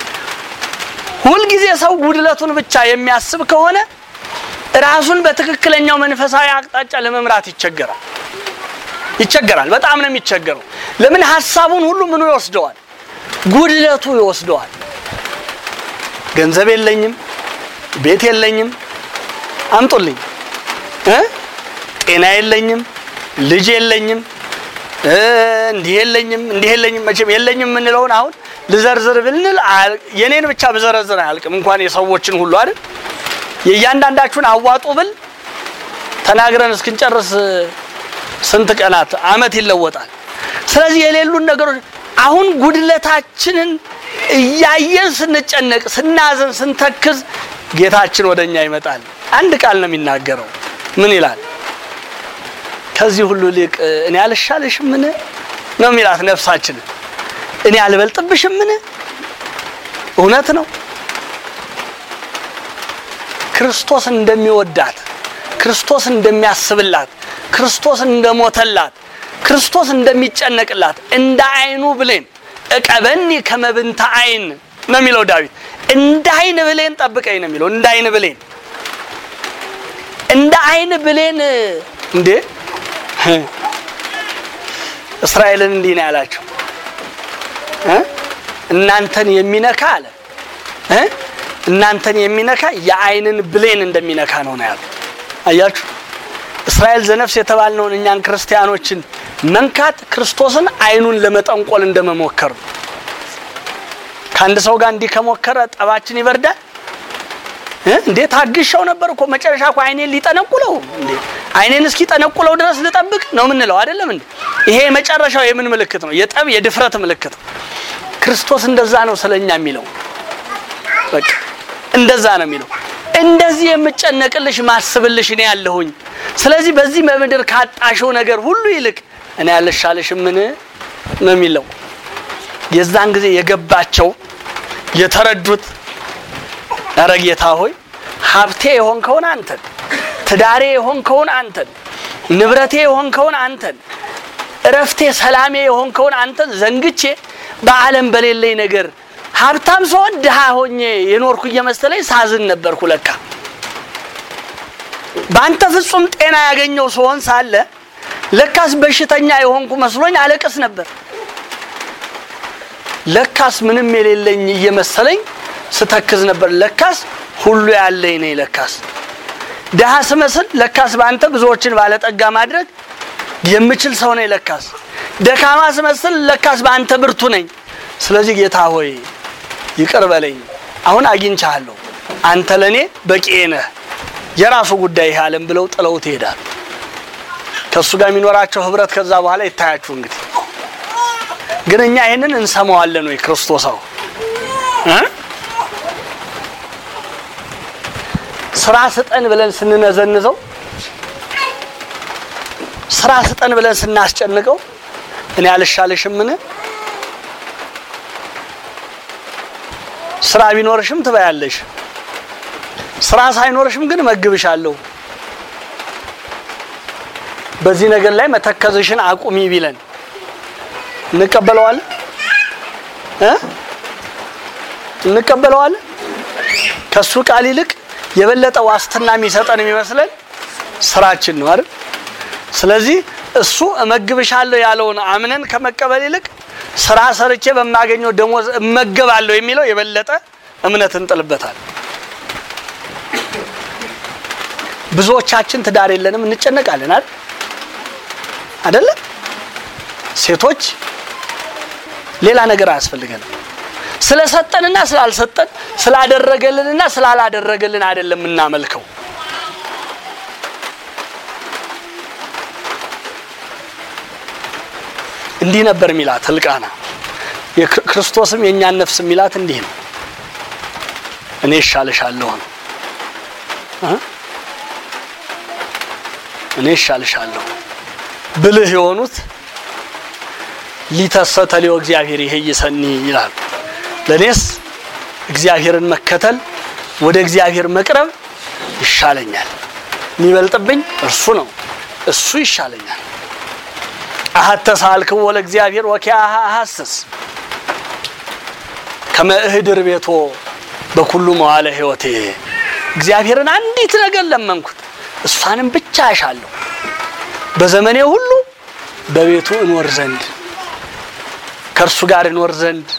ሁልጊዜ ሰው ጉድለቱን ብቻ የሚያስብ ከሆነ ራሱን በትክክለኛው መንፈሳዊ አቅጣጫ ለመምራት ይቸገራል ይቸገራል። በጣም ነው የሚቸገረው። ለምን ሀሳቡን ሁሉ ምኑ ይወስደዋል? ጉድለቱ ይወስደዋል። ገንዘብ የለኝም፣ ቤት የለኝም፣ አምጡልኝ እ ጤና የለኝም፣ ልጅ የለኝም፣ እንዲህ የለኝም፣ እንዲህ የለኝም። መቼም የለኝም የምንለውን አሁን ልዘርዝር ብንል የኔን ብቻ ብዘረዝር አያልቅም፣ እንኳን የሰዎችን ሁሉ አይደል። የእያንዳንዳችሁን አዋጡ ብል ተናግረን እስክንጨርስ ስንት ቀናት አመት ይለወጣል። ስለዚህ የሌሉን ነገሮች አሁን ጉድለታችንን እያየን ስንጨነቅ፣ ስናዘን፣ ስንተክዝ ጌታችን ወደኛ ይመጣል። አንድ ቃል ነው የሚናገረው። ምን ይላል? ከዚህ ሁሉ ሊቅ እኔ አልሻልሽምን ነው የሚላት ነፍሳችንን። እኔ አልበልጥብሽምን? እውነት ነው። ክርስቶስ እንደሚወዳት ክርስቶስ እንደሚያስብላት ክርስቶስ እንደሞተላት ክርስቶስ እንደሚጨነቅላት እንደ አይኑ ብሌን እቀበኒ ከመብንተ አይን ነው የሚለው ዳዊት። እንደ አይን ብሌን ጠብቀኝ ነው የሚለው። እንደ አይን ብሌን እንደ አይን ብሌን እንዴ! እስራኤልን እንዲህ ነው ያላቸው እ እናንተን የሚነካ አለ እ እናንተን የሚነካ የአይንን ብሌን እንደሚነካ ነው ነው ያሉ። አያችሁ እስራኤል ዘነፍስ የተባልነውን እኛን ክርስቲያኖችን መንካት ክርስቶስን አይኑን ለመጠንቆል እንደመሞከር ነው። ከአንድ ሰው ጋር እንዲህ ከሞከረ ጠባችን ይበርዳል እ እንዴ ታግሻው ነበር እኮ መጨረሻ እኮ አይኔን ሊጠነቁለው እንዴ አይኔን እስኪ ጠነቁለው ድረስ ልጠብቅ ነው የምንለው አይደለም እንዴ ይሄ የመጨረሻው የምን ምልክት ነው የጠብ የድፍረት ምልክት ነው ክርስቶስ እንደዛ ነው ስለኛ የሚለው በቃ እንደዛ ነው የሚለው እንደዚህ የምጨነቅልሽ ማስብልሽ እኔ ያለሁኝ ስለዚህ በዚህ በምድር ካጣሽው ነገር ሁሉ ይልቅ እኔ ያለሻለሽ ምን ነው የሚለው የዛን ጊዜ የገባቸው የተረዱት ኧረ ጌታ ሆይ ሀብቴ የሆንከውን አንተን፣ ትዳሬ የሆንከውን አንተን፣ ንብረቴ የሆንከውን አንተን፣ እረፍቴ ሰላሜ የሆንከውን አንተን ዘንግቼ በዓለም በሌለኝ ነገር ሀብታም ስሆን ድሃ ሆኜ የኖርኩ እየመሰለኝ ሳዝን ነበርኩ። ለካ በአንተ ፍጹም ጤና ያገኘው ስሆን ሳለ ለካስ በሽተኛ የሆንኩ መስሎኝ አለቅስ ነበር። ለካስ ምንም የሌለኝ እየመሰለኝ ስተክዝ ነበር። ለካስ ሁሉ ያለኝ ነኝ። ለካስ ድሃ ስመስል ለካስ በአንተ ብዙዎችን ባለጠጋ ማድረግ የምችል ሰው ነኝ። ለካስ ደካማ ስመስል ለካስ በአንተ ብርቱ ነኝ። ስለዚህ ጌታ ሆይ ይቅር በለኝ። አሁን አግኝቻለሁ። አንተ ለእኔ በቂ ነህ። የራሱ ጉዳይ ይህ ዓለም ብለው ጥለውት ይሄዳል። ከእሱ ጋር የሚኖራቸው ህብረት ከዛ በኋላ ይታያችሁ። እንግዲህ ግን እኛ ይህንን እንሰማዋለን ወይ ክርስቶሳው እ ስራ ስጠን ብለን ስንነዘንዘው ስራ ስጠን ብለን ስናስጨንቀው እኔ አልሻለሽም ምን ስራ ቢኖርሽም ትበያለሽ፣ ስራ ሳይኖርሽም ግን መግብሻለሁ። በዚህ ነገር ላይ መተከዝሽን አቁሚ ቢለን እንቀበለዋለን እ እንቀበለዋለን ከሱ ቃል ይልቅ የበለጠ ዋስትና የሚሰጠን የሚመስለን ስራችን ነው አይደል? ስለዚህ እሱ እመግብሻለሁ ያለውን አምነን ከመቀበል ይልቅ ስራ ሰርቼ በማገኘው ደሞዝ እመገባለሁ የሚለው የበለጠ እምነት እንጥልበታል። ብዙዎቻችን ትዳር የለንም እንጨነቃለን አይደል? አይደለም? ሴቶች ሌላ ነገር አያስፈልገንም። ስለሰጠንና ስላልሰጠን ስላደረገልንና ስላላደረገልን አይደለም የምናመልከው። እንዲህ ነበር የሚላት ህልቃና። ክርስቶስም የእኛን ነፍስ የሚላት እንዲህ ነው፣ እኔ እሻልሻለሁ ነው። እኔ እሻልሻለሁ ብልህ የሆኑት ሊተሰተሊዮ እግዚአብሔር ይሄ ይሰኒ ይላሉ። ለእኔስ እግዚአብሔርን መከተል ወደ እግዚአብሔር መቅረብ ይሻለኛል። የሚበልጥብኝ እርሱ ነው፣ እሱ ይሻለኛል። አሐተ ሳልክዎ ለእግዚአብሔር ወኪያሃ አሐስስ ከመ እህድር ቤቶ በኩሉ መዋለ ሕይወቴ። እግዚአብሔርን አንዲት ነገር ለመንኩት፣ እሷንም ብቻ አሻለሁ፣ በዘመኔ ሁሉ በቤቱ እኖር ዘንድ ከእርሱ ጋር እኖር ዘንድ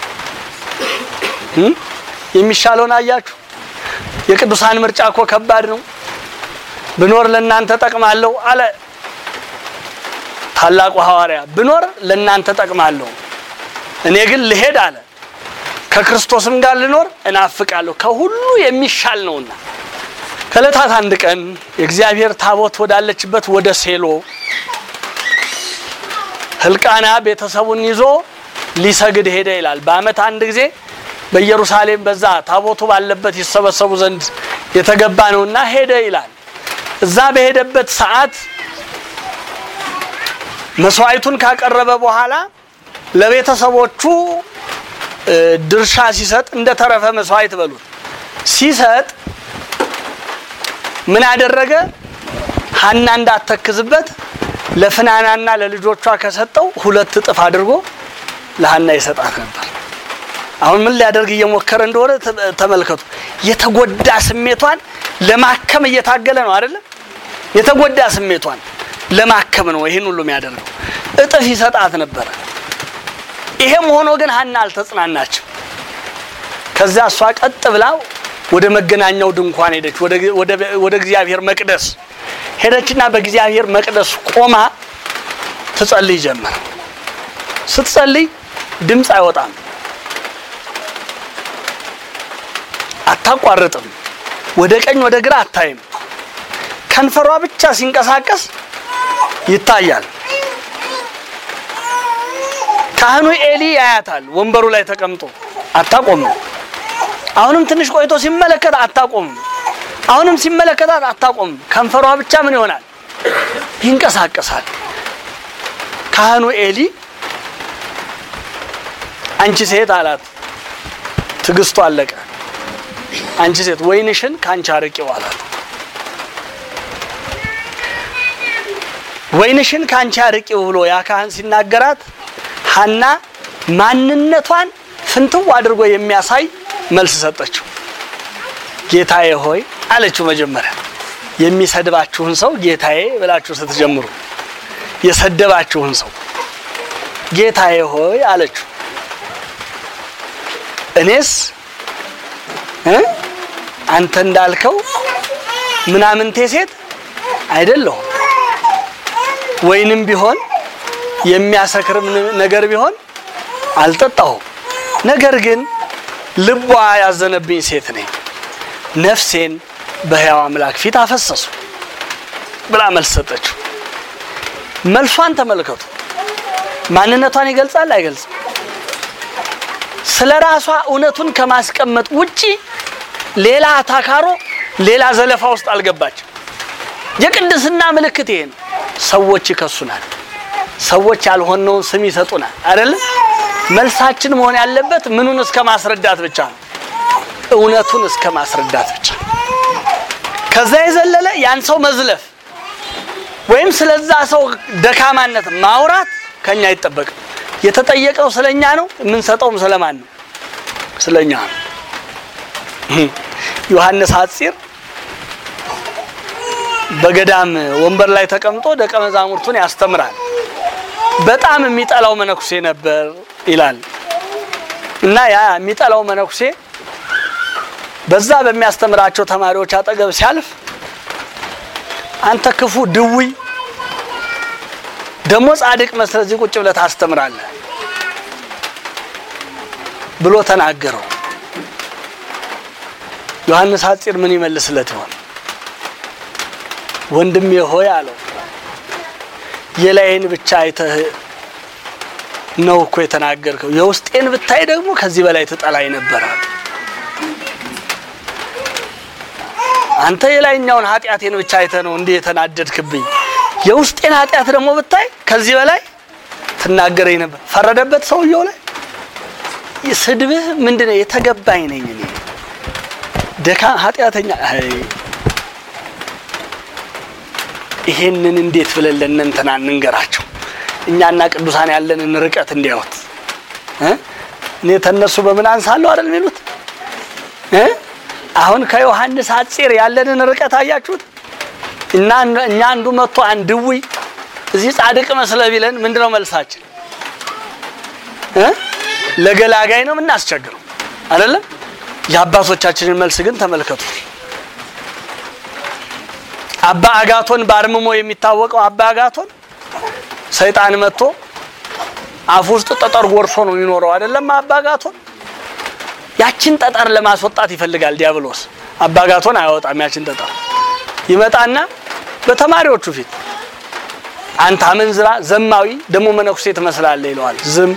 የሚሻለውን አያችሁ። የቅዱሳን ምርጫ እኮ ከባድ ነው። ብኖር ለእናንተ ጠቅማለሁ አለ ታላቁ ሐዋርያ። ብኖር ለእናንተ ጠቅማለሁ፣ እኔ ግን ልሄድ አለ። ከክርስቶስም ጋር ልኖር እናፍቃለሁ፣ ከሁሉ የሚሻል ነውና። ከዕለታት አንድ ቀን የእግዚአብሔር ታቦት ወዳለችበት ወደ ሴሎ ህልቃና ቤተሰቡን ይዞ ሊሰግድ ሄደ ይላል። በዓመት አንድ ጊዜ በኢየሩሳሌም በዛ ታቦቱ ባለበት ይሰበሰቡ ዘንድ የተገባ ነውና ሄደ ይላል። እዛ በሄደበት ሰዓት መስዋዕቱን ካቀረበ በኋላ ለቤተሰቦቹ ድርሻ ሲሰጥ እንደ ተረፈ መስዋዕት በሉት ሲሰጥ ምን አደረገ? ሀና እንዳተክዝበት ለፍናናና ለልጆቿ ከሰጠው ሁለት እጥፍ አድርጎ ለሀና ይሰጣት ነበር። አሁን ምን ሊያደርግ እየሞከረ እንደሆነ ተመልከቱ። የተጎዳ ስሜቷን ለማከም እየታገለ ነው አይደለም? የተጎዳ ስሜቷን ለማከም ነው ይህን ሁሉ የሚያደርገው። እጥፍ ይሰጣት ነበረ። ይሄም ሆኖ ግን ሀና አልተጽናናችም። ከዚያ እሷ ቀጥ ብላ ወደ መገናኛው ድንኳን ሄደች፣ ወደ እግዚአብሔር መቅደስ ሄደችና በእግዚአብሔር መቅደስ ቆማ ትጸልይ ጀመር። ስትጸልይ ድምፅ አይወጣም፣ አታቋርጥም፣ ወደ ቀኝ ወደ ግራ አታይም። ከንፈሯ ብቻ ሲንቀሳቀስ ይታያል። ካህኑ ኤሊ ያያታል፣ ወንበሩ ላይ ተቀምጦ አታቆምም። አሁንም ትንሽ ቆይቶ ሲመለከት አታቆምም። አሁንም ሲመለከታት አታቆምም። ከንፈሯ ብቻ ምን ይሆናል? ይንቀሳቀሳል። ካህኑ ኤሊ አንቺ ሴት አላት። ትዕግስቱ አለቀ። አንቺ ሴት ወይንሽን ከአንቺ አርቂው አላት። ወይንሽን ከአንቺ አርቂው ብሎ ያ ካህን ሲናገራት ሀና ማንነቷን ፍንትው አድርጎ የሚያሳይ መልስ ሰጠችው። ጌታዬ ሆይ አለችው። መጀመሪያ የሚሰድባችሁን ሰው ጌታዬ ብላችሁ ስትጀምሩ የሰደባችሁን ሰው ጌታዬ ሆይ አለችው። እኔስ እ አንተ እንዳልከው ምናምንቴ ሴት አይደለሁም። ወይንም ቢሆን የሚያሰክርም ነገር ቢሆን አልጠጣሁም። ነገር ግን ልቧ ያዘነብኝ ሴት ነኝ። ነፍሴን በሕያው አምላክ ፊት አፈሰሱ ብላ መልስ ሰጠችው። መልሷን ተመልከቱ። ማንነቷን ይገልጻል አይገልጽም? ስለ ራሷ እውነቱን ከማስቀመጥ ውጪ ሌላ አታካሮ፣ ሌላ ዘለፋ ውስጥ አልገባችም። የቅድስና ምልክት ይሄ ነው። ሰዎች ይከሱናል። ሰዎች ያልሆነውን ስም ይሰጡናል። አይደለም መልሳችን መሆን ያለበት ምኑን እስከ ማስረዳት ብቻ ነው። እውነቱን እስከ ማስረዳት ብቻ። ከዛ የዘለለ ያን ሰው መዝለፍ ወይም ስለዛ ሰው ደካማነት ማውራት ከኛ አይጠበቅም። የተጠየቀው ስለኛ ነው፣ የምንሰጠውም ስለማን ነው? ስለኛ ነው። ዮሐንስ ሐጺር በገዳም ወንበር ላይ ተቀምጦ ደቀ መዛሙርቱን ያስተምራል። በጣም የሚጠላው መነኩሴ ነበር ይላል እና ያ የሚጠላው መነኩሴ በዛ በሚያስተምራቸው ተማሪዎች አጠገብ ሲያልፍ አንተ ክፉ ድውይ ደግሞ ጻድቅ መስለህ እዚህ ቁጭ ብለህ ታስተምራለህ ብሎ ተናገረው። ዮሐንስ ሐጺር ምን ይመልስለት ይሆን? ወንድሜ ሆይ አለው የላይን ብቻ አይተህ ነው እኮ የተናገርከው፣ የውስጤን ብታይ ደግሞ ከዚህ በላይ ትጠላኝ ነበር። አንተ የላይኛውን ኃጢአቴን ብቻ አይተህ ነው እንዲህ የተናደድክብኝ፣ የውስጤን ኃጢአት ደግሞ ብታይ ከዚህ በላይ ትናገረኝ ነበር። ፈረደበት ሰውየው ላይ። ስድብህ ምንድነው? የተገባኝ ነኝ እኔ ደካ ኃጢአተኛ ይሄንን እንዴት ብለን ለእነንትና እንንገራቸው? እኛና ቅዱሳን ያለንን ርቀት እንዲያዩት እ እኔ ተነሱ በምን አንሳለሁ አይደል የሚሉት እ አሁን ከዮሐንስ ሐጺር ያለንን ርቀት አያችሁት? እና እኛ አንዱ መጥቶ አንድ ድውይ እዚህ ጻድቅ መስለ ቢለን ምንድነው መልሳችን? እ ለገላጋይ ነው የምናስቸግረው አይደለም? የአባቶቻችንን መልስ ግን ተመልከቱ። አባ አጋቶን በአርምሞ የሚታወቀው አባ አጋቶን ሰይጣን መጥቶ አፍ ውስጥ ጠጠር ጎርሶ ነው የሚኖረው አይደለም? አባ አጋቶን ያችን ጠጠር ለማስወጣት ይፈልጋል ዲያብሎስ። አባ አጋቶን አያወጣም ያችን ጠጠር። ይመጣና በተማሪዎቹ ፊት አንተ አመንዝራ፣ ዘማዊ ደግሞ መነኩሴ ትመስላለህ ይለዋል። ዝም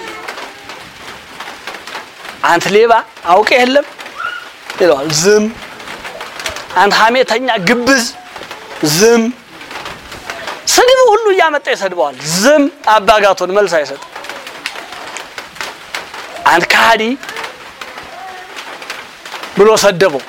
አንተ ሌባ አውቄ የለም ይለዋል። ዝም አንተ ሐሜተኛ ግብዝ ዝም ስድብ ሁሉ እያመጣ ይሰድበዋል። ዝም አባጋቶን መልስ አይሰጥም። አንተ ከሃዲ ብሎ ሰደበው።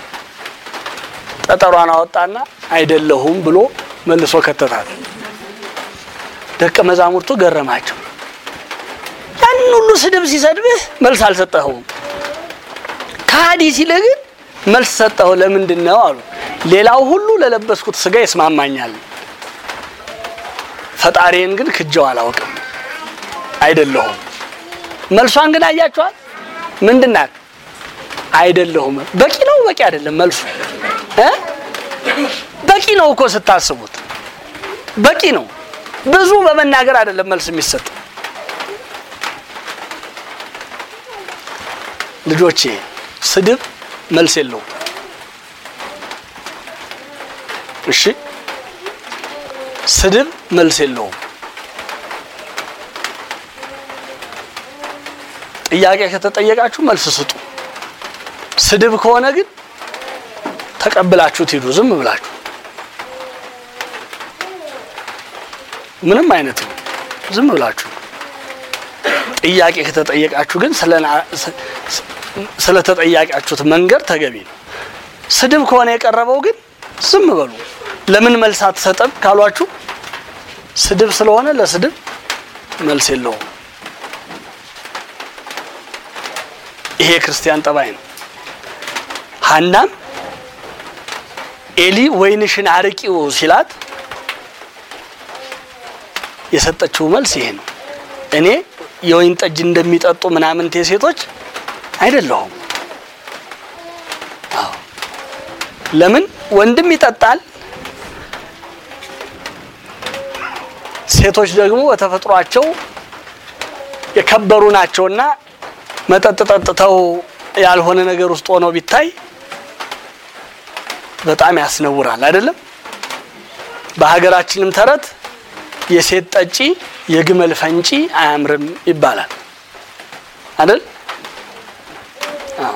ጠጠሯን አወጣና አይደለሁም ብሎ መልሶ ከተታት። ደቀ መዛሙርቱ ገረማቸው። ያን ሁሉ ስድብ ሲሰድብህ መልስ አልሰጠኸውም። ከሃዲ ሲልህ ግን መልስ ሰጠኸው። ለምንድን ነው አሉ። ሌላው ሁሉ ለለበስኩት ስጋ ይስማማኛል፣ ፈጣሪን ግን ክጀው አላውቅም፣ አይደለሁም። መልሷን ግን አያችኋል? ምንድን ናት? አይደለሁም። በቂ ነው? በቂ አይደለም መልሱ እ በቂ ነው እኮ ስታስቡት በቂ ነው። ብዙ በመናገር አይደለም መልስ የሚሰጥ። ልጆቼ ስድብ መልስ የለውም። እሺ ስድብ መልስ የለውም። ጥያቄ ከተጠየቃችሁ መልስ ስጡ። ስድብ ከሆነ ግን ተቀብላችሁት ሂዱ። ዝም ብላችሁ ምንም አይነት ነው። ዝም ብላችሁ ጥያቄ ከተጠየቃችሁ ግን ስለተጠያቂያችሁት መንገድ ተገቢ ነው። ስድብ ከሆነ የቀረበው ግን ዝም በሉ። ለምን መልስ አትሰጥም ካሏችሁ ስድብ ስለሆነ ለስድብ መልስ የለውም። ይሄ የክርስቲያን ጠባይ ነው። ሐናም ኤሊ ወይንሽን አርቂው ሲላት የሰጠችው መልስ ይሄ ነው። እኔ የወይን ጠጅ እንደሚጠጡ ምናምንቴ ሴቶች አይደለሁም። አዎ ለምን ወንድም ይጠጣል፣ ሴቶች ደግሞ በተፈጥሯቸው የከበሩ ናቸውና መጠጥ ጠጥተው ያልሆነ ነገር ውስጥ ሆነው ቢታይ በጣም ያስነውራል። አይደለም? በሀገራችንም ተረት የሴት ጠጪ የግመል ፈንጪ አያምርም ይባላል አይደል? አዎ።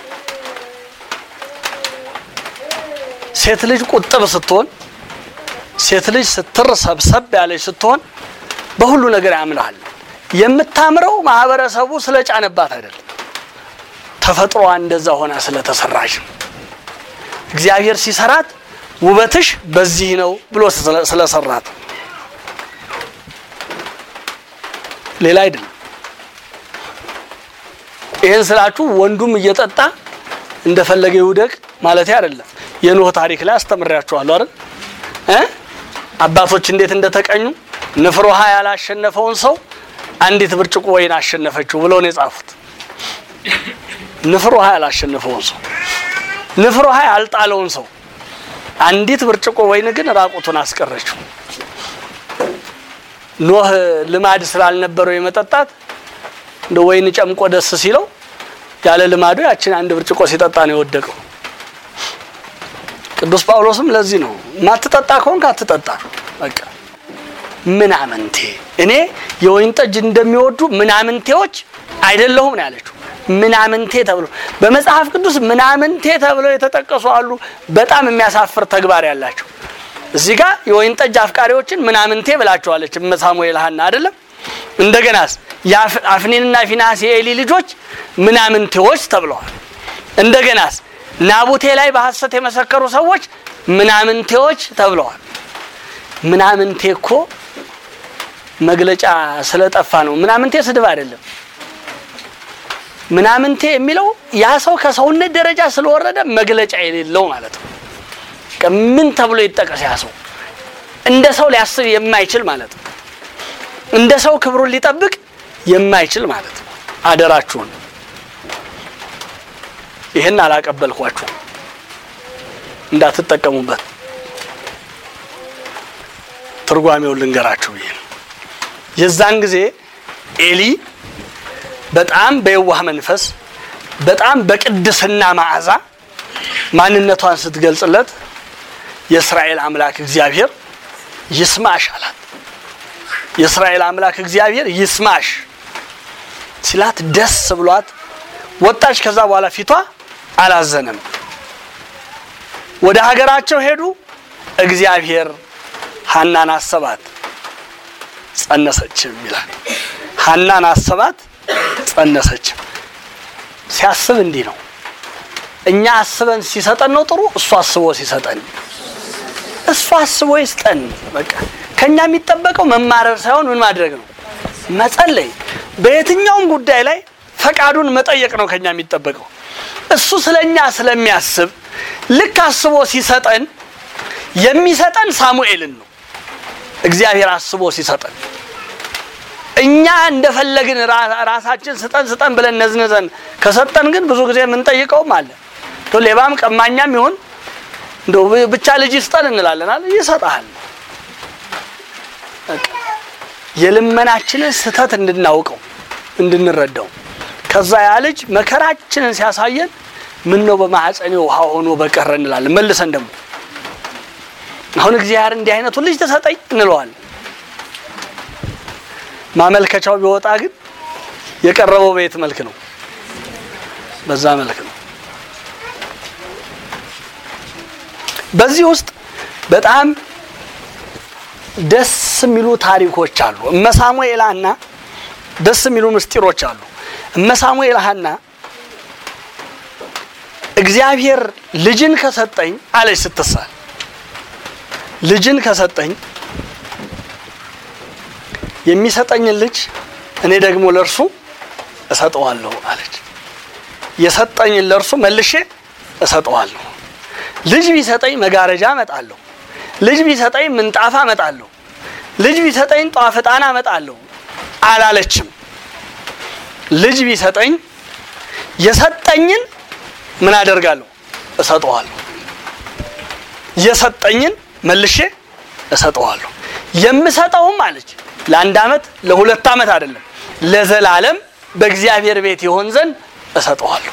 ሴት ልጅ ቁጥብ ስትሆን፣ ሴት ልጅ ስትር ሰብሰብ ያለች ስትሆን በሁሉ ነገር ያምርሃል። የምታምረው ማህበረሰቡ ስለጫነባት አይደለም፣ ተፈጥሮዋ እንደዛ ሆና ስለተሰራች ነው። እግዚአብሔር ሲሰራት ውበትሽ በዚህ ነው ብሎ ስለሰራት ሌላ አይደለም። ይህን ስላችሁ ወንዱም እየጠጣ እንደፈለገ ይውደቅ ማለት አይደለም። የኖህ ታሪክ ላይ አስተምሬያችኋለሁ አይደል እ አባቶች እንዴት እንደተቀኙ ንፍር ውሃ ያላሸነፈውን ሰው አንዲት ብርጭቆ ወይን አሸነፈችው ብለው ነው የጻፉት። ንፍር ውሃ ያላሸነፈውን ሰው ንፍር ውሃ ያልጣለውን ሰው አንዲት ብርጭቆ ወይን ግን ራቁቱን አስቀረችው። ኖህ ልማድ ስላልነበረው የመጠጣት እንደ ወይን ጨምቆ ደስ ሲለው ያለ ልማዱ ያችን አንድ ብርጭቆ ሲጠጣ ነው የወደቀው። ቅዱስ ጳውሎስም ለዚህ ነው ማትጠጣ ከሆንክ አትጠጣ፣ በቃ ምናምንቴ እኔ የወይን ጠጅ እንደሚወዱ ምናምንቴዎች አይደለሁም ነው ያለችው። ምናምንቴ ተብሎ በመጽሐፍ ቅዱስ ምናምንቴ ተብለው የተጠቀሱ አሉ። በጣም የሚያሳፍር ተግባር ያላቸው እዚህ ጋር የወይን ጠጅ አፍቃሪዎችን ምናምንቴ ብላቸዋለች እመ ሳሙኤል ሐና አይደለም። እንደገናስ አፍኒንና ፊናስ የኤሊ ልጆች ምናምንቴዎች ተብለዋል። እንደገናስ ናቡቴ ላይ በሐሰት የመሰከሩ ሰዎች ምናምንቴዎች ተብለዋል። ምናምንቴ እኮ መግለጫ ስለጠፋ ነው። ምናምንቴ ስድብ አይደለም። ምናምንቴ የሚለው ያ ሰው ከሰውነት ደረጃ ስለወረደ መግለጫ የሌለው ማለት ነው። ምን ተብሎ ይጠቀስ? ያ ሰው እንደ ሰው ሊያስብ የማይችል ማለት ነው። እንደ ሰው ክብሩን ሊጠብቅ የማይችል ማለት ነው። አደራችሁን ይህን አላቀበልኳችሁም እንዳትጠቀሙበት። ትርጓሜውን ልንገራችሁ ብዬ ነው። የዛን ጊዜ ኤሊ በጣም በየዋህ መንፈስ በጣም በቅድስና መዓዛ ማንነቷን ስትገልጽለት የእስራኤል አምላክ እግዚአብሔር ይስማሽ አላት። የእስራኤል አምላክ እግዚአብሔር ይስማሽ ሲላት ደስ ብሏት ወጣች። ከዛ በኋላ ፊቷ አላዘነም። ወደ ሀገራቸው ሄዱ። እግዚአብሔር ሐናን አሰባት፣ ጸነሰችም ይላል። ሐናን አሰባት፣ ጸነሰችም። ሲያስብ እንዲህ ነው። እኛ አስበን ሲሰጠን ነው ጥሩ። እሱ አስቦ ሲሰጠን እሱ አስቦ ይስጠን። በቃ ከኛ የሚጠበቀው መማረር ሳይሆን ምን ማድረግ ነው? መጸለይ። በየትኛውም ጉዳይ ላይ ፈቃዱን መጠየቅ ነው ከኛ የሚጠበቀው። እሱ ስለኛ ስለሚያስብ ልክ አስቦ ሲሰጠን የሚሰጠን ሳሙኤልን ነው። እግዚአብሔር አስቦ ሲሰጠን እኛ እንደፈለግን ራ- ራሳችን ስጠን ስጠን ብለን ነዝንዘን ከሰጠን ግን ብዙ ጊዜ የምንጠይቀውም አለ እንደው ሌባም ቀማኛም ይሁን እንደው ብ- ብቻ ልጅ ይስጠን እንላለን አለ ይሰጣል። በቃ የልመናችንን ስህተት እንድናውቀው እንድንረዳው ከዛ ያ ልጅ መከራችንን ሲያሳየን ምን ነው በማህፀኔ ውሃ ሆኖ በቀረ እንላለን። መልሰን ደግሞ አሁን እግዚአብሔር እንዲህ አይነቱን ልጅ ተሰጠኝ እንለዋለን። ማመልከቻው ቢወጣ ግን የቀረበው በየት መልክ ነው? በዛ መልክ ነው። በዚህ ውስጥ በጣም ደስ የሚሉ ታሪኮች አሉ። እመ ሳሙኤል ሐና ደስ የሚሉ ምስጢሮች አሉ። እመ ሳሙኤል ሐና እግዚአብሔር ልጅን ከሰጠኝ አለች ስትሳል ልጅን ከሰጠኝ የሚሰጠኝን ልጅ እኔ ደግሞ ለእርሱ እሰጠዋለሁ አለች። የሰጠኝን ለእርሱ መልሼ እሰጠዋለሁ። ልጅ ቢሰጠኝ መጋረጃ እመጣለሁ። ልጅ ቢሰጠኝ ምንጣፍ አመጣለሁ። ልጅ ቢሰጠኝ ጧፍ ዕጣን አመጣለሁ አላለችም። ልጅ ቢሰጠኝ የሰጠኝን ምን አደርጋለሁ? እሰጠዋለሁ። የሰጠኝን መልሼ እሰጠዋለሁ። የምሰጠውም አለች ለአንድ ዓመት ለሁለት ዓመት አይደለም፣ ለዘላለም በእግዚአብሔር ቤት ይሆን ዘንድ እሰጠዋለሁ።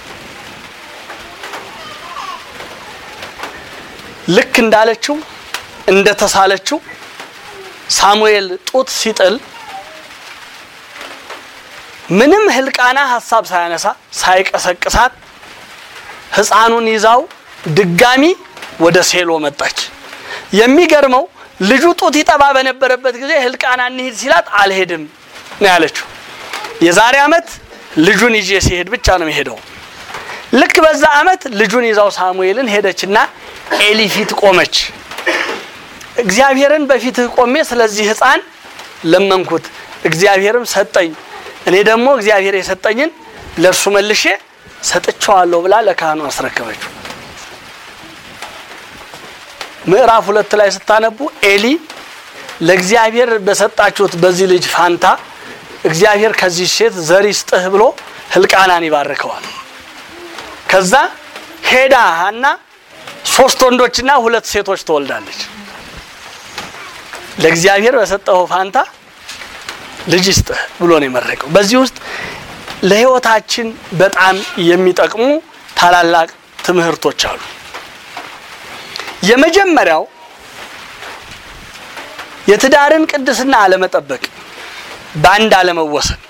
ልክ እንዳለችው እንደተሳለችው ሳሙኤል ጡት ሲጥል ምንም ህልቃና ሀሳብ ሳያነሳ ሳይቀሰቅሳት ህፃኑን ይዛው ድጋሚ ወደ ሴሎ መጣች። የሚገርመው ልጁ ጡት ይጠባ በነበረበት ጊዜ ህልቃና እንሂድ ሲላት አልሄድም ነው ያለችው። የዛሬ ዓመት ልጁን ይዤ ሲሄድ ብቻ ነው የሄደው። ልክ በዛ ዓመት ልጁን ይዛው ሳሙኤልን ሄደችና ኤሊ ፊት ቆመች። እግዚአብሔርን በፊትህ ቆሜ ስለዚህ ህፃን ለመንኩት፣ እግዚአብሔርም ሰጠኝ። እኔ ደግሞ እግዚአብሔር የሰጠኝን ለእርሱ መልሼ ሰጥቼዋለሁ ብላ ለካህኑ አስረከበችው። ምዕራፍ ሁለት ላይ ስታነቡ ኤሊ ለእግዚአብሔር በሰጣችሁት በዚህ ልጅ ፋንታ እግዚአብሔር ከዚህ ሴት ዘር ይስጥህ ብሎ ህልቃናን ይባርከዋል። ከዛ ሄዳ ሐና ሶስት ወንዶችና ሁለት ሴቶች ትወልዳለች። ለእግዚአብሔር በሰጠው ፋንታ ልጅ ይስጥህ ብሎ ነው የመረቀው። በዚህ ውስጥ ለህይወታችን በጣም የሚጠቅሙ ታላላቅ ትምህርቶች አሉ። የመጀመሪያው የትዳርን ቅድስና አለመጠበቅ፣ በአንድ አለመወሰን፣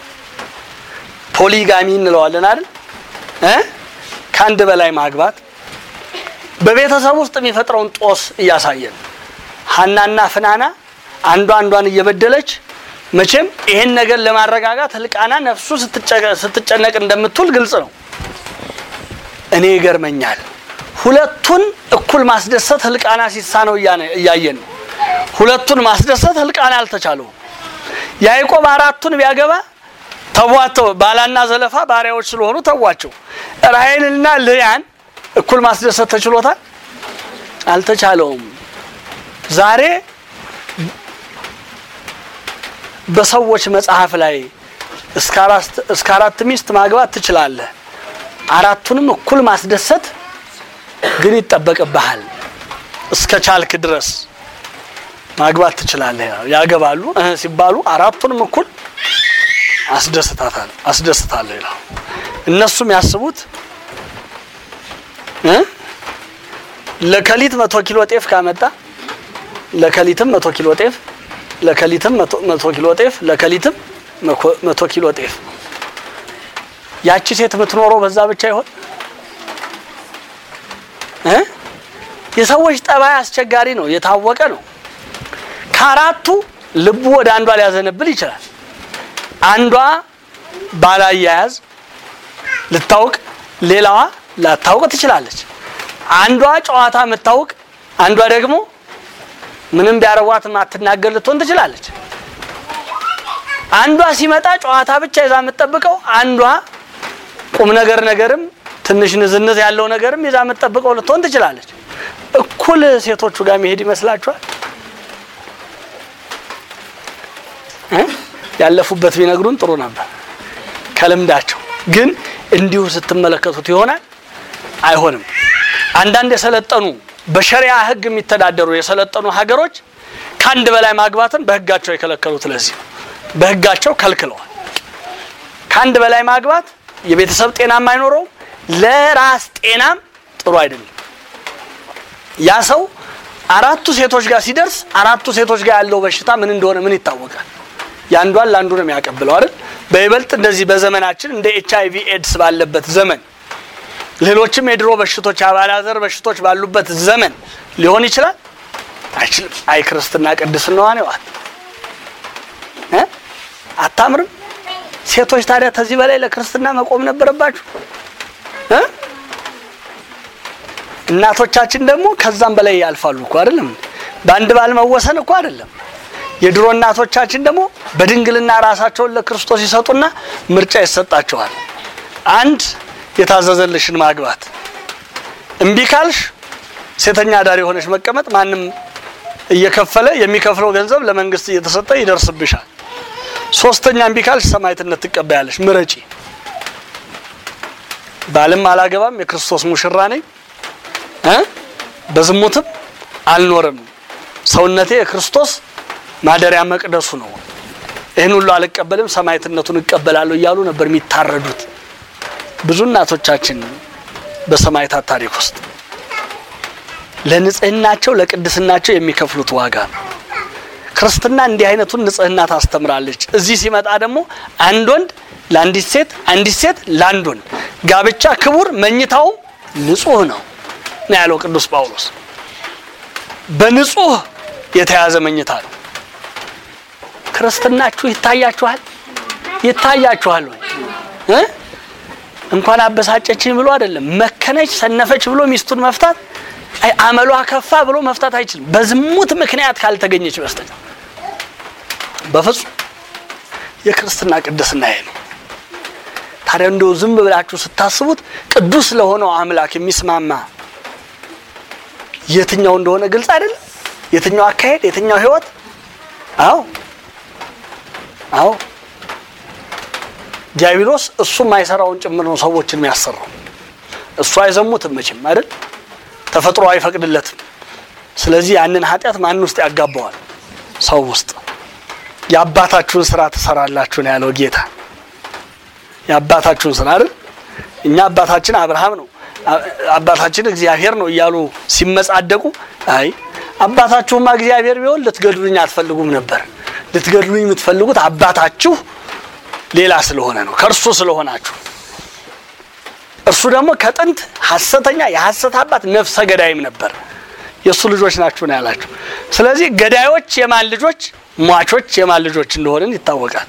ፖሊጋሚ እንለዋለን አይደል እ ከአንድ በላይ ማግባት በቤተሰብ ውስጥ የሚፈጥረውን ጦስ እያሳየን ሐናና ፍናና አንዷ አንዷን እየበደለች መቼም ይሄን ነገር ለማረጋጋት ህልቃና ነፍሱ ስትጨነቅ እንደምትውል ግልጽ ነው። እኔ ይገርመኛል። ሁለቱን እኩል ማስደሰት ህልቃና ሲሳነው እያየን ነው። ሁለቱን ማስደሰት ህልቃና አልተቻለውም። ያዕቆብ አራቱን ቢያገባ ተቧተው ባላና ዘለፋ ባሪያዎች ስለሆኑ ተዋቸው። ራሔልና ልያን እኩል ማስደሰት ተችሎታል? አልተቻለውም። ዛሬ በሰዎች መጽሐፍ ላይ እስከ አራት ሚስት ማግባት ትችላለህ። አራቱንም እኩል ማስደሰት ግን ይጠበቅብሃል። እስከ ቻልክ ድረስ ማግባት ትችላለህ። ያገባሉ እህ ሲባሉ አራቱንም እኩል አስደስታታል አስደስታለሁ ይላል። እነሱም ያስቡት እ ለከሊት መቶ ኪሎ ጤፍ ካመጣ ለከሊትም መቶ ኪሎ ጤፍ ለከሊትም መቶ ኪሎ ጤፍ ለከሊትም መቶ ኪሎ ጤፍ። ያቺ ሴት የምትኖረው በዛ ብቻ ይሆን እ የሰዎች ጠባይ አስቸጋሪ ነው፣ የታወቀ ነው። ከአራቱ ልቡ ወደ አንዷ ሊያዘነብል ይችላል። አንዷ ባላያያዝ ልታውቅ፣ ሌላዋ ላታውቅ ትችላለች። አንዷ ጨዋታ የምታውቅ፣ አንዷ ደግሞ ምንም ቢያረቧት ማትናገር ልትሆን ትችላለች። አንዷ ሲመጣ ጨዋታ ብቻ ይዛ የምትጠብቀው፣ አንዷ ቁም ነገር ነገርም ትንሽ ንዝንዝ ያለው ነገርም ይዛ የምትጠብቀው ልትሆን ትችላለች። እኩል ሴቶቹ ጋር መሄድ ይመስላችኋል? ያለፉበት ቢነግሩን ጥሩ ነበር ከልምዳቸው። ግን እንዲሁ ስትመለከቱት ይሆናል አይሆንም። አንዳንድ የሰለጠኑ በሸሪያ ሕግ የሚተዳደሩ የሰለጠኑ ሀገሮች ከአንድ በላይ ማግባትን በሕጋቸው የከለከሉት ለዚህ ነው። በሕጋቸው ከልክለዋል። ከአንድ በላይ ማግባት የቤተሰብ ጤናም አይኖረውም፣ ለራስ ጤናም ጥሩ አይደለም። ያ ሰው አራቱ ሴቶች ጋር ሲደርስ አራቱ ሴቶች ጋር ያለው በሽታ ምን እንደሆነ ምን ይታወቃል? የአንዷን ለአንዱ ነው የሚያቀብለው አይደል? በይበልጥ እንደዚህ በዘመናችን እንደ ኤች አይ ቪ ኤድስ ባለበት ዘመን ሌሎችም የድሮ በሽቶች አባላዘር በሽቶች ባሉበት ዘመን ሊሆን ይችላል አይችልም። አይ ክርስትና ቅድስናዋን ይዋል እ አታምርም። ሴቶች ታዲያ ከዚህ በላይ ለክርስትና መቆም ነበረባችሁ እ እናቶቻችን ደግሞ ከዛም በላይ ያልፋሉ እኮ አይደለም። በአንድ ባል መወሰን እኮ አይደለም። የድሮ እናቶቻችን ደግሞ በድንግልና ራሳቸውን ለክርስቶስ ይሰጡና ምርጫ ይሰጣቸዋል። አንድ የታዘዘልሽን ማግባት፣ እምቢ ካልሽ ሴተኛ አዳሪ የሆነች መቀመጥ፣ ማንም እየከፈለ የሚከፍለው ገንዘብ ለመንግስት እየተሰጠ ይደርስብሻል። ሶስተኛ እምቢ ካልሽ ሰማዕትነት ትቀበያለሽ። ምረጪ። ባልም አላገባም የክርስቶስ ሙሽራ ነኝ እ በዝሙትም አልኖርም ሰውነቴ የክርስቶስ ማደሪያ መቅደሱ ነው፣ ይህን ሁሉ አልቀበልም ሰማዕትነቱን እቀበላለሁ እያሉ ነበር የሚታረዱት ብዙ እናቶቻችን በሰማዕታት ታሪክ ውስጥ ለንጽህናቸው ለቅድስናቸው የሚከፍሉት ዋጋ ነው። ክርስትና እንዲህ አይነቱን ንጽህና ታስተምራለች። እዚህ ሲመጣ ደግሞ አንድ ወንድ ለአንዲት ሴት፣ አንዲት ሴት ለአንድ ወንድ ጋብቻ ክቡር መኝታውም ንጹህ ነው ነው ያለው ቅዱስ ጳውሎስ። በንጹህ የተያዘ መኝታ ነው። ክርስትናችሁ ይታያችኋል ይታያችኋል ወይ እ እንኳን አበሳጨችኝ ብሎ አይደለም መከነች ሰነፈች ብሎ ሚስቱን መፍታት አይ አመሏ ከፋ ብሎ መፍታት አይችልም። በዝሙት ምክንያት ካልተገኘች በስተቀር በፍጹም የክርስትና ቅድስና ይሄ ነው። ታዲያ እንደው ዝም ብላችሁ ስታስቡት ቅዱስ ለሆነው አምላክ የሚስማማ የትኛው እንደሆነ ግልጽ አይደለም። የትኛው አካሄድ፣ የትኛው ህይወት? አዎ አዎ ዲያብሎስ እሱ የማይሰራውን ጭምር ነው ሰዎችን የሚያሰራው። እሱ አይዘሙትም መቼም አይደል? ተፈጥሮ አይፈቅድለትም። ስለዚህ ያንን ኃጢአት ማን ውስጥ ያጋባዋል? ሰው ውስጥ። የአባታችሁን ስራ ትሰራላችሁ ነው ያለው ጌታ። የአባታችሁን ስራ አይደል? እኛ አባታችን አብርሃም ነው አባታችን እግዚአብሔር ነው እያሉ ሲመጻደቁ፣ አይ አባታችሁማ እግዚአብሔር ቢሆን ልትገድሉኝ አትፈልጉም ነበር። ልትገድሉኝ የምትፈልጉት አባታችሁ ሌላ ስለሆነ ነው፣ ከእርሱ ስለሆናችሁ። እርሱ ደግሞ ከጥንት ሐሰተኛ የሐሰት አባት ነፍሰ ገዳይም ነበር። የእሱ ልጆች ናችሁ ነው ያላችሁ። ስለዚህ ገዳዮች የማን ልጆች፣ ሟቾች የማን ልጆች እንደሆንን ይታወቃል።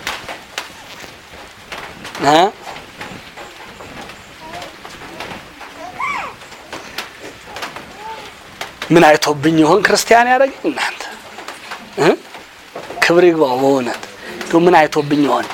ምን አይቶብኝ ይሆን ክርስቲያን ያደረገኝ? እናንተ ክብር ይግባው። በእውነት ምን አይቶብኝ ይሆን?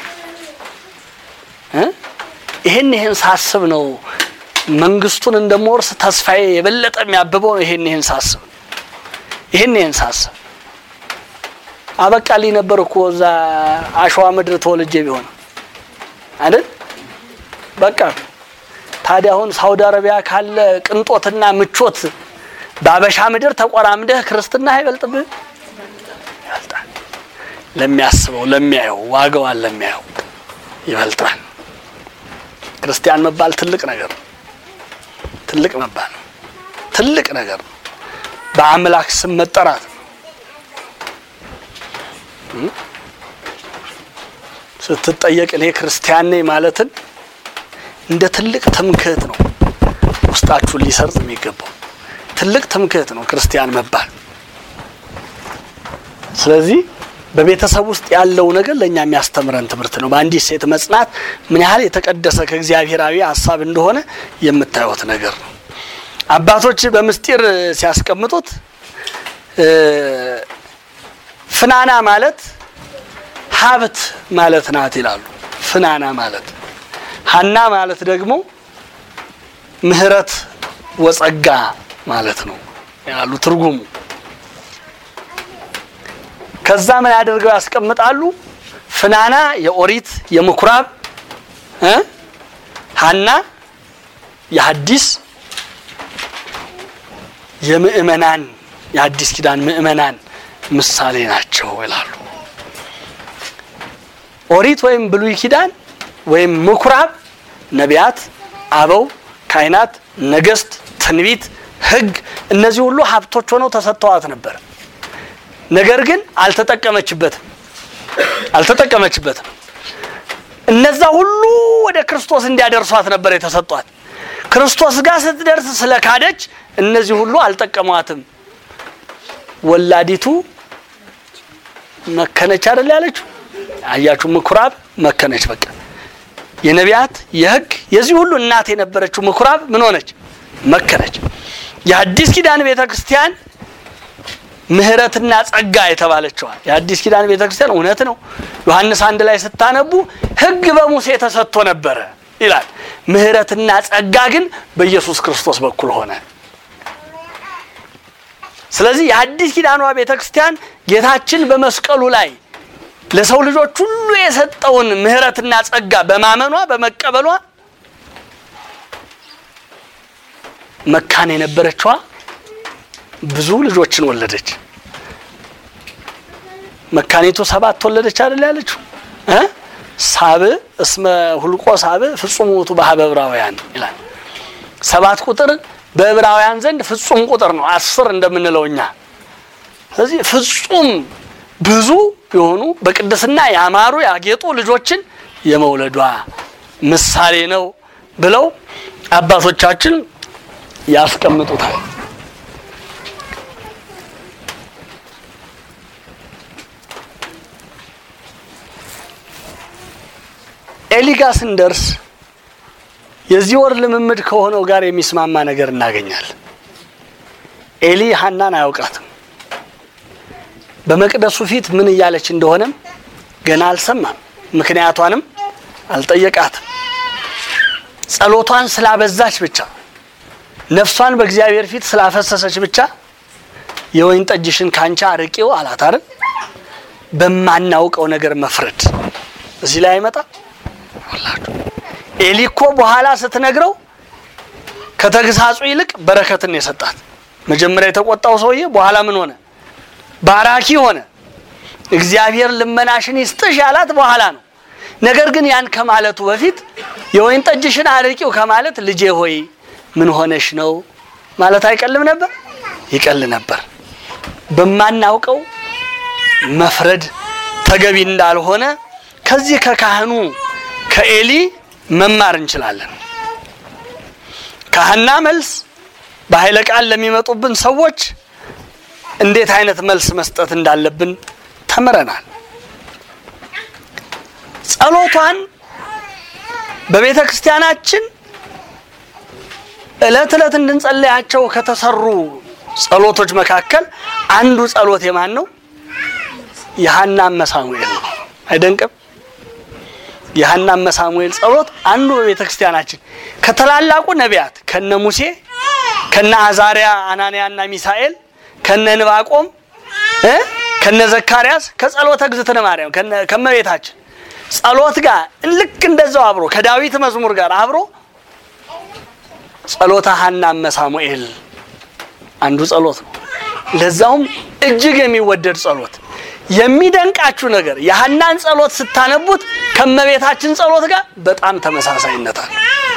ይሄን ይሄን ሳስብ ነው መንግስቱን እንደምወርስ ተስፋዬ የበለጠ የሚያብበው። ይሄን ይሄን ሳስብ ይሄን ይሄን ሳስብ አበቃልኝ ነበር እኮ እዛ አሸዋ ምድር ተወልጄ ቢሆን አይደል? በቃ ታዲያ አሁን ሳውዲ አረቢያ ካለ ቅንጦትና ምቾት በአበሻ ምድር ተቆራምደህ ክርስትና አይበልጥብህ? ይበልጣል። ለሚያስበው ለሚያየው፣ ዋጋዋን ለሚያየው ይበልጣል። ክርስቲያን መባል ትልቅ ነገር ነው። ትልቅ መባል ነው። ትልቅ ነገር ነው። በአምላክ ስም መጠራት ነው። ስትጠየቅ እኔ ክርስቲያን ነኝ ማለትን እንደ ትልቅ ትምክህት ነው ውስጣችሁን ሊሰርጽ የሚገባው ትልቅ ትምክህት ነው ክርስቲያን መባል። ስለዚህ በቤተሰብ ውስጥ ያለው ነገር ለእኛ የሚያስተምረን ትምህርት ነው። በአንዲት ሴት መጽናት ምን ያህል የተቀደሰ ከእግዚአብሔራዊ ሀሳብ እንደሆነ የምታዩት ነገር ነው። አባቶች በምስጢር ሲያስቀምጡት ፍናና ማለት ሀብት ማለት ናት ይላሉ። ፍናና ማለት ሀና ማለት ደግሞ ምሕረት ወጸጋ ማለት ነው ያሉ ትርጉሙ። ከዛ ምን ያደርገው ያስቀምጣሉ። ፍናና የኦሪት የምኩራብ እ ሐና የሐዲስ የምእመናን የአዲስ ኪዳን ምእመናን ምሳሌ ናቸው ይላሉ። ኦሪት ወይም ብሉይ ኪዳን ወይም ምኩራብ ነቢያት፣ አበው፣ ካህናት፣ ነገስት፣ ትንቢት፣ ሕግ እነዚህ ሁሉ ሀብቶች ሆነው ተሰጥተዋት ነበር። ነገር ግን አልተጠቀመችበትም አልተጠቀመችበትም። እነዛ ሁሉ ወደ ክርስቶስ እንዲያደርሷት ነበር የተሰጧት። ክርስቶስ ጋር ስትደርስ ስለ ካደች እነዚህ ሁሉ አልጠቀሟትም። ወላዲቱ መከነች አይደል ያለችው? አያችሁ፣ ምኩራብ መከነች። በቃ የነቢያት የሕግ የዚህ ሁሉ እናት የነበረችው ምኩራብ ምን ሆነች? መከነች። የአዲስ ኪዳን ቤተ ክርስቲያን ምሕረትና ጸጋ የተባለችዋል። የአዲስ ኪዳን ቤተ ክርስቲያን እውነት ነው። ዮሐንስ አንድ ላይ ስታነቡ ሕግ በሙሴ ተሰጥቶ ነበረ ይላል። ምሕረትና ጸጋ ግን በኢየሱስ ክርስቶስ በኩል ሆነ። ስለዚህ የአዲስ ኪዳኗ ቤተ ክርስቲያን ጌታችን በመስቀሉ ላይ ለሰው ልጆች ሁሉ የሰጠውን ምሕረትና ጸጋ በማመኗ በመቀበሏ መካን የነበረችዋ ብዙ ልጆችን ወለደች። መካኒቱ ሰባት ወለደች አይደል ያለችው እ ሳብ እስመ ሁልቆ ሳብ ፍጹም ውእቱ በኀበ ዕብራውያን ይላል። ሰባት ቁጥር በዕብራውያን ዘንድ ፍጹም ቁጥር ነው፣ አስር እንደምንለው እኛ። ስለዚህ ፍጹም ብዙ የሆኑ በቅድስና ያማሩ ያጌጡ ልጆችን የመውለዷ ምሳሌ ነው ብለው አባቶቻችን ያስቀምጡታል። ኤሊ ጋር ስንደርስ የዚህ ወር ልምምድ ከሆነው ጋር የሚስማማ ነገር እናገኛለን። ኤሊ ሐናን አያውቃትም። በመቅደሱ ፊት ምን እያለች እንደሆነም ገና አልሰማም። ምክንያቷንም አልጠየቃትም። ጸሎቷን ስላበዛች ብቻ ነፍሷን በእግዚአብሔር ፊት ስላፈሰሰች ብቻ የወይን ጠጅሽን ካንቻ አርቂው አላት አይደል? በማናውቀው ነገር መፍረድ እዚህ ላይ አይመጣ ወላችሁ ኤሊ እኮ በኋላ ስትነግረው ከተግሳጹ ይልቅ በረከትን የሰጣት። መጀመሪያ የተቆጣው ሰውዬ በኋላ ምን ሆነ? ባራኪ ሆነ። እግዚአብሔር ልመናሽን ይስጥሽ ያላት በኋላ ነው። ነገር ግን ያን ከማለቱ በፊት የወይን ጠጅሽን አርቂው ከማለት ልጄ ሆይ ምን ሆነሽ ነው ማለት አይቀልም ነበር? ይቀል ነበር። በማናውቀው መፍረድ ተገቢ እንዳልሆነ ከዚህ ከካህኑ ከኤሊ መማር እንችላለን። ከሐና መልስ በኃይለ ቃል ለሚመጡብን ሰዎች እንዴት አይነት መልስ መስጠት እንዳለብን ተምረናል። ጸሎቷን በቤተ ክርስቲያናችን ዕለት ዕለት እንድንጸለያቸው ከተሰሩ ጸሎቶች መካከል አንዱ ጸሎት የማን ነው? የሐና መሳሙኤል ነው። አይደንቅም? የሐና መሳሙኤል ጸሎት አንዱ በቤተ ክርስቲያናችን ከተላላቁ ነቢያት ከነ ሙሴ ከነ አዛሪያ አናንያና ሚሳኤል ከነ ንባቆም እ ከነ ዘካርያስ ከጸሎተ እግዝእትነ ማርያም ከመቤታችን ጸሎት ጋር ልክ እንደዛው አብሮ ከዳዊት መዝሙር ጋር አብሮ ጸሎተ ሐና መሳሙኤል አንዱ ጸሎት ነው። ለዛውም እጅግ የሚወደድ ጸሎት። የሚደንቃችሁ ነገር የሐናን ጸሎት ስታነቡት ከመቤታችን ጸሎት ጋር በጣም ተመሳሳይነት አለ።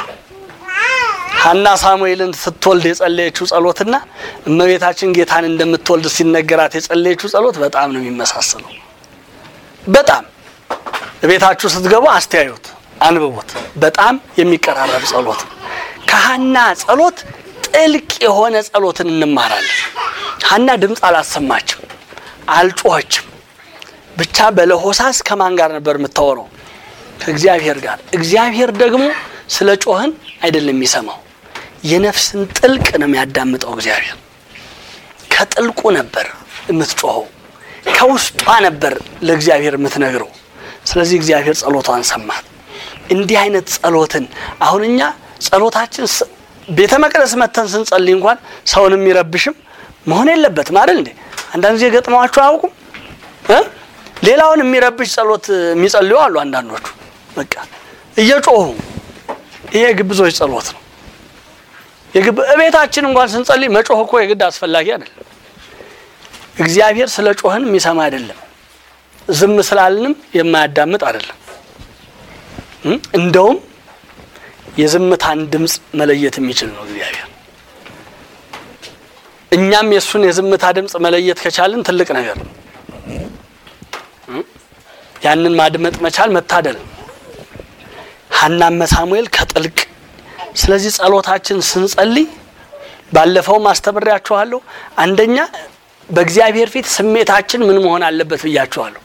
ሐና ሳሙኤልን ስትወልድ የጸለየችው ጸሎትና እመቤታችን ጌታን እንደምትወልድ ሲነገራት የጸለየችው ጸሎት በጣም ነው የሚመሳሰለው። በጣም ቤታችሁ ስትገቡ አስተያዩት፣ አንብቡት። በጣም የሚቀራረብ ጸሎት ነው። ከሐና ጸሎት ጥልቅ የሆነ ጸሎትን እንማራለን። ሐና ድምፅ አላሰማችም፣ አልጮኸችም። ብቻ በለሆሳስ ከማን ጋር ነበር የምታወራው? ከእግዚአብሔር ጋር። እግዚአብሔር ደግሞ ስለ ጮህን አይደለም የሚሰማው፣ የነፍስን ጥልቅ ነው የሚያዳምጠው። እግዚአብሔር ከጥልቁ ነበር የምትጮኸው፣ ከውስጧ ነበር ለእግዚአብሔር የምትነግረው። ስለዚህ እግዚአብሔር ጸሎቷን ሰማት። እንዲህ አይነት ጸሎትን አሁን እኛ ጸሎታችን ቤተ መቅደስ መተን ስንጸልይ እንኳን ሰውን የሚረብሽም መሆን የለበትም አይደል እንዴ? አንዳንድ ጊዜ ገጥመዋችሁ አያውቁም? ሌላውን የሚረብሽ ጸሎት የሚጸልዩ አሉ። አንዳንዶቹ በቃ እየጮሁ ይሄ ግብዞች ጸሎት ነው። የግብ እቤታችን እንኳን ስንጸልይ መጮህ እኮ የግድ አስፈላጊ አይደለም። እግዚአብሔር ስለ ጮህን የሚሰማ አይደለም። ዝም ስላልንም የማያዳምጥ አይደለም። እም? እንደውም የዝምታን ድምፅ መለየት የሚችል ነው እግዚአብሔር። እኛም የእሱን የዝምታ ድምፅ መለየት ከቻልን ትልቅ ነገር ነው። እም? ያንን ማድመጥ መቻል መታደል ነው። ሐናም ሳሙኤል ከጥልቅ ስለዚህ ጸሎታችን ስንጸልይ ባለፈውም አስተምሬያችኋለሁ። አንደኛ በእግዚአብሔር ፊት ስሜታችን ምን መሆን አለበት ብያችኋለሁ።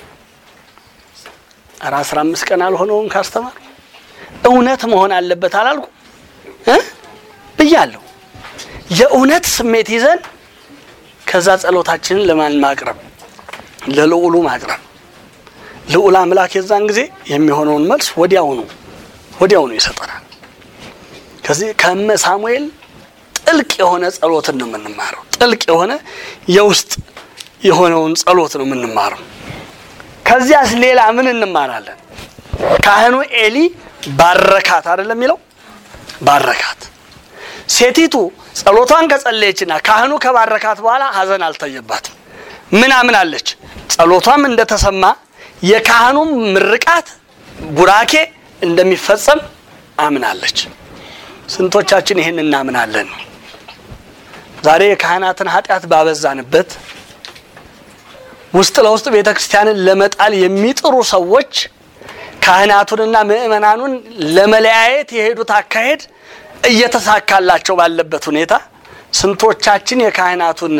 ኧረ አስራ አምስት ቀን አልሆነውም ካስተማር እውነት መሆን አለበት አላልኩ እ ብያለሁ። የእውነት ስሜት ይዘን ከዛ ጸሎታችንን ለማን ማቅረብ? ለልዑሉ ማቅረብ። ልዑል አምላክ የዛን ጊዜ የሚሆነውን መልስ ወዲያውኑ ወዲያውኑ ይሰጠናል። ከዚህ ከእመ ሳሙኤል ጥልቅ የሆነ ጸሎትን ነው የምንማረው። ጥልቅ የሆነ የውስጥ የሆነውን ጸሎት ነው የምንማረው። ከዚያስ ሌላ ምን እንማራለን? ካህኑ ኤሊ ባረካት አይደለም የሚለው ባረካት። ሴቲቱ ጸሎቷን ከጸለየችና ካህኑ ከባረካት በኋላ ሐዘን አልታየባትም። ምን አምናለች? ጸሎቷም እንደተሰማ የካህኑም ምርቃት ቡራኬ እንደሚፈጸም አምናለች። ስንቶቻችን ይህን እናምናለን? ዛሬ የካህናትን ኃጢአት ባበዛንበት ውስጥ ለውስጥ ቤተ ክርስቲያንን ለመጣል የሚጥሩ ሰዎች ካህናቱንና ምእመናኑን ለመለያየት የሄዱት አካሄድ እየተሳካላቸው ባለበት ሁኔታ ስንቶቻችን የካህናቱን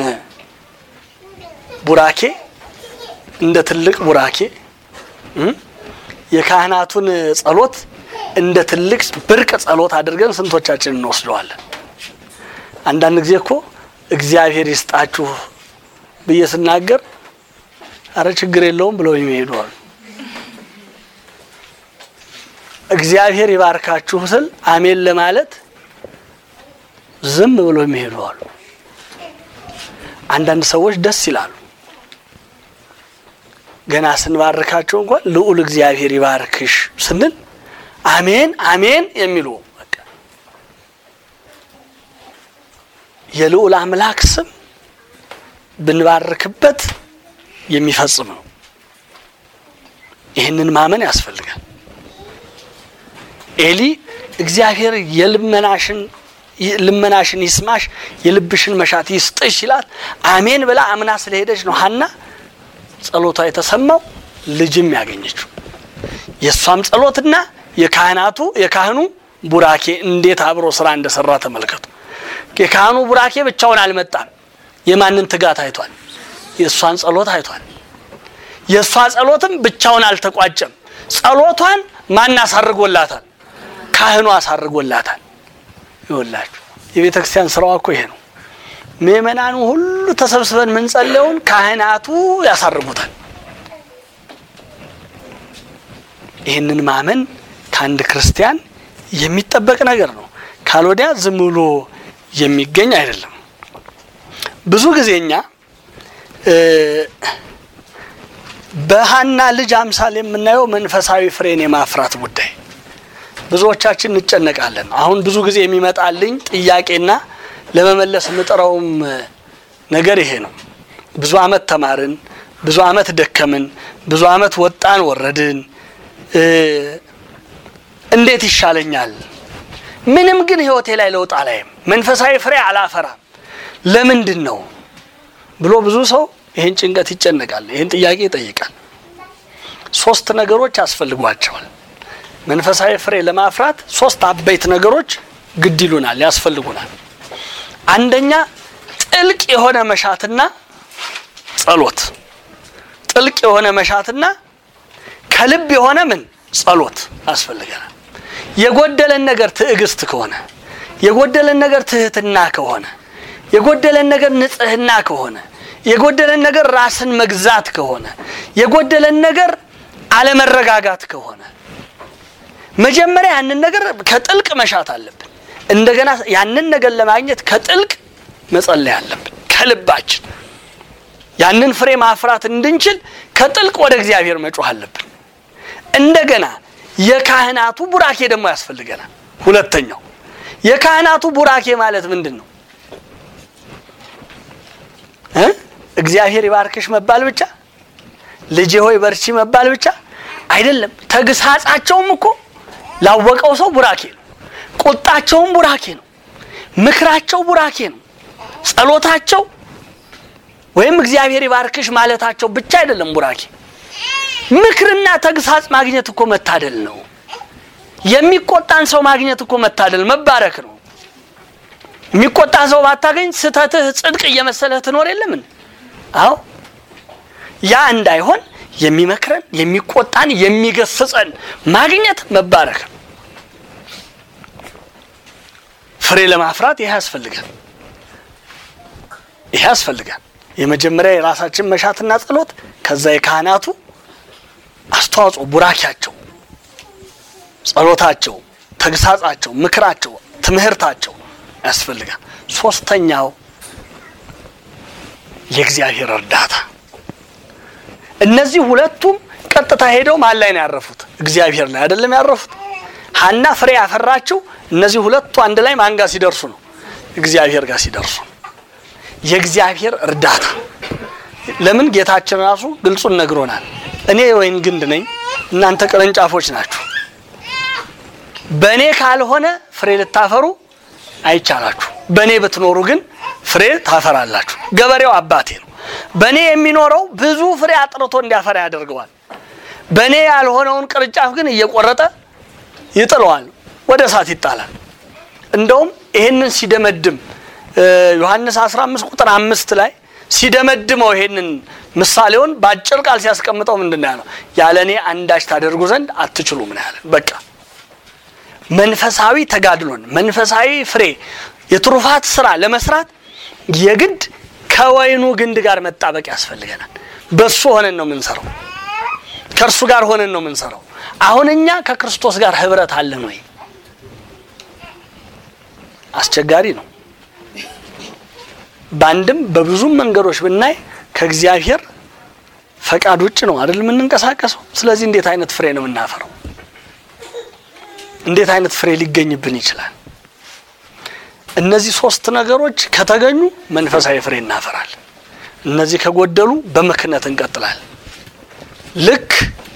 ቡራኬ እንደ ትልቅ ቡራኬ እም? የካህናቱን ጸሎት እንደ ትልቅ ብርቅ ጸሎት አድርገን ስንቶቻችን እንወስደዋለን? አንዳንድ ጊዜ እኮ እግዚአብሔር ይስጣችሁ ብዬ ስናገር አረ ችግር የለውም ብለው የሚሄዱ አሉ። እግዚአብሔር ይባርካችሁ ስል አሜን ለማለት ዝም ብሎ የሚሄዱ አሉ። አንዳንድ ሰዎች ደስ ይላሉ። ገና ስንባርካቸው እንኳን ልዑል እግዚአብሔር ይባርክሽ ስንል አሜን አሜን የሚሉ በቃ የልዑል አምላክ ስም ብንባርክበት የሚፈጽም ነው። ይህንን ማመን ያስፈልጋል። ኤሊ እግዚአብሔር የልመናሽን ልመናሽን ይስማሽ የልብሽን መሻት ይስጥሽ ይላት አሜን ብላ አምና ስለሄደች ነው ሀና ጸሎቷ የተሰማው ልጅም ያገኘችው። የእሷም ጸሎትና የካህናቱ የካህኑ ቡራኬ እንዴት አብሮ ስራ እንደሰራ ተመልከቱ። የካህኑ ቡራኬ ብቻውን አልመጣም። የማንን ትጋት አይቷል? የእሷን ጸሎት አይቷል። የእሷ ጸሎትም ብቻውን አልተቋጨም። ጸሎቷን ማን አሳርጎላታል? ካህኑ አሳርጎላታል። ይወላችሁ የቤተ ክርስቲያን ስራዋ እኮ ይሄ ነው። ምእመናኑ ሁሉ ተሰብስበን የምንጸለየውን ካህናቱ ያሳርጉታል። ይህንን ማመን ከአንድ ክርስቲያን የሚጠበቅ ነገር ነው። ካልወዲያ ዝም ብሎ የሚገኝ አይደለም። ብዙ ጊዜ እኛ በሀና ልጅ አምሳል የምናየው መንፈሳዊ ፍሬን የማፍራት ጉዳይ ብዙዎቻችን እንጨነቃለን። አሁን ብዙ ጊዜ የሚመጣልኝ ጥያቄና ለመመለስ የምጥረውም ነገር ይሄ ነው። ብዙ አመት ተማርን፣ ብዙ አመት ደከምን፣ ብዙ አመት ወጣን ወረድን፣ እንዴት ይሻለኛል? ምንም ግን ህይወቴ ላይ ለውጥ አላይም፣ መንፈሳዊ ፍሬ አላፈራም። ለምንድን ነው ብሎ ብዙ ሰው ይህን ጭንቀት ይጨነቃል፣ ይህን ጥያቄ ይጠይቃል። ሶስት ነገሮች ያስፈልጓቸዋል። መንፈሳዊ ፍሬ ለማፍራት ሶስት አበይት ነገሮች ግድ ይሉናል፣ ያስፈልጉናል። አንደኛ ጥልቅ የሆነ መሻትና ጸሎት፣ ጥልቅ የሆነ መሻትና ከልብ የሆነ ምን ጸሎት ያስፈልገናል። የጎደለን ነገር ትዕግስት ከሆነ የጎደለን ነገር ትህትና ከሆነ የጎደለን ነገር ንጽህና ከሆነ የጎደለን ነገር ራስን መግዛት ከሆነ የጎደለን ነገር አለመረጋጋት ከሆነ መጀመሪያ ያንን ነገር ከጥልቅ መሻት አለብን። እንደገና ያንን ነገር ለማግኘት ከጥልቅ መጸለይ አለብን። ከልባችን ያንን ፍሬ ማፍራት እንድንችል ከጥልቅ ወደ እግዚአብሔር መጮህ አለብን። እንደገና የካህናቱ ቡራኬ ደግሞ ያስፈልገናል። ሁለተኛው የካህናቱ ቡራኬ ማለት ምንድን ነው? እ እግዚአብሔር ይባርክሽ መባል ብቻ፣ ልጄ ሆይ በርቺ መባል ብቻ አይደለም። ተግሳጻቸውም እኮ ላወቀው ሰው ቡራኬ ነው። ቁጣቸውም ቡራኬ ነው። ምክራቸው ቡራኬ ነው። ጸሎታቸው ወይም እግዚአብሔር ይባርክሽ ማለታቸው ብቻ አይደለም ቡራኬ። ምክርና ተግሳጽ ማግኘት እኮ መታደል ነው። የሚቆጣን ሰው ማግኘት እኮ መታደል መባረክ ነው። የሚቆጣ ሰው ባታገኝ ስተትህ ጽድቅ እየመሰለህ ትኖር የለምን? አዎ ያ እንዳይሆን የሚመክረን የሚቆጣን የሚገስጸን ማግኘት መባረክ ነው። ፍሬ ለማፍራት ይህ ያስፈልጋል። ይህ ያስፈልጋል። የመጀመሪያ የራሳችን መሻትና ጸሎት፣ ከዛ የካህናቱ አስተዋጽኦ፣ ቡራኪያቸው፣ ጸሎታቸው፣ ተግሳጻቸው፣ ምክራቸው፣ ትምህርታቸው ያስፈልጋል። ሶስተኛው የእግዚአብሔር እርዳታ። እነዚህ ሁለቱም ቀጥታ ሄደው ማን ላይ ነው ያረፉት? እግዚአብሔር ላይ አይደለም ያረፉት። ሐና ፍሬ ያፈራችው እነዚህ ሁለቱ አንድ ላይ ማን ጋር ሲደርሱ ነው? እግዚአብሔር ጋር ሲደርሱ ነው። የእግዚአብሔር እርዳታ። ለምን ጌታችን ራሱ ግልጹን ነግሮናል። እኔ የወይን ግንድ ነኝ፣ እናንተ ቅርንጫፎች ናችሁ። በእኔ ካልሆነ ፍሬ ልታፈሩ አይቻላችሁ። በእኔ ብትኖሩ ግን ፍሬ ታፈራላችሁ። ገበሬው አባቴ ነው። በእኔ የሚኖረው ብዙ ፍሬ አጥርቶ እንዲያፈራ ያደርገዋል። በእኔ ያልሆነውን ቅርንጫፍ ግን እየቆረጠ ይጥለዋል፣ ወደ እሳት ይጣላል። እንደውም ይህንን ሲደመድም ዮሐንስ 15 ቁጥር አምስት ላይ ሲደመድመው ይሄንን ምሳሌውን በአጭር ቃል ሲያስቀምጠው ምንድን ነው ያለው? ያለ እኔ አንዳች ታደርጉ ዘንድ አትችሉም ነው ያለን። በቃ መንፈሳዊ ተጋድሎን መንፈሳዊ ፍሬ የትሩፋት ስራ ለመስራት የግድ ከወይኑ ግንድ ጋር መጣበቅ ያስፈልገናል። በሱ ሆነን ነው የምንሰራው። ከእርሱ ጋር ሆነን ነው የምንሰራው። አሁን እኛ ከክርስቶስ ጋር ህብረት አለን ወይ? አስቸጋሪ ነው። በአንድም በብዙም መንገዶች ብናይ ከእግዚአብሔር ፈቃድ ውጭ ነው አይደል የምንንቀሳቀሰው። ስለዚህ እንዴት አይነት ፍሬ ነው የምናፈረው? እንዴት አይነት ፍሬ ሊገኝብን ይችላል? እነዚህ ሶስት ነገሮች ከተገኙ መንፈሳዊ ፍሬ እናፈራለን። እነዚህ ከጎደሉ በምክነት እንቀጥላለን። ልክ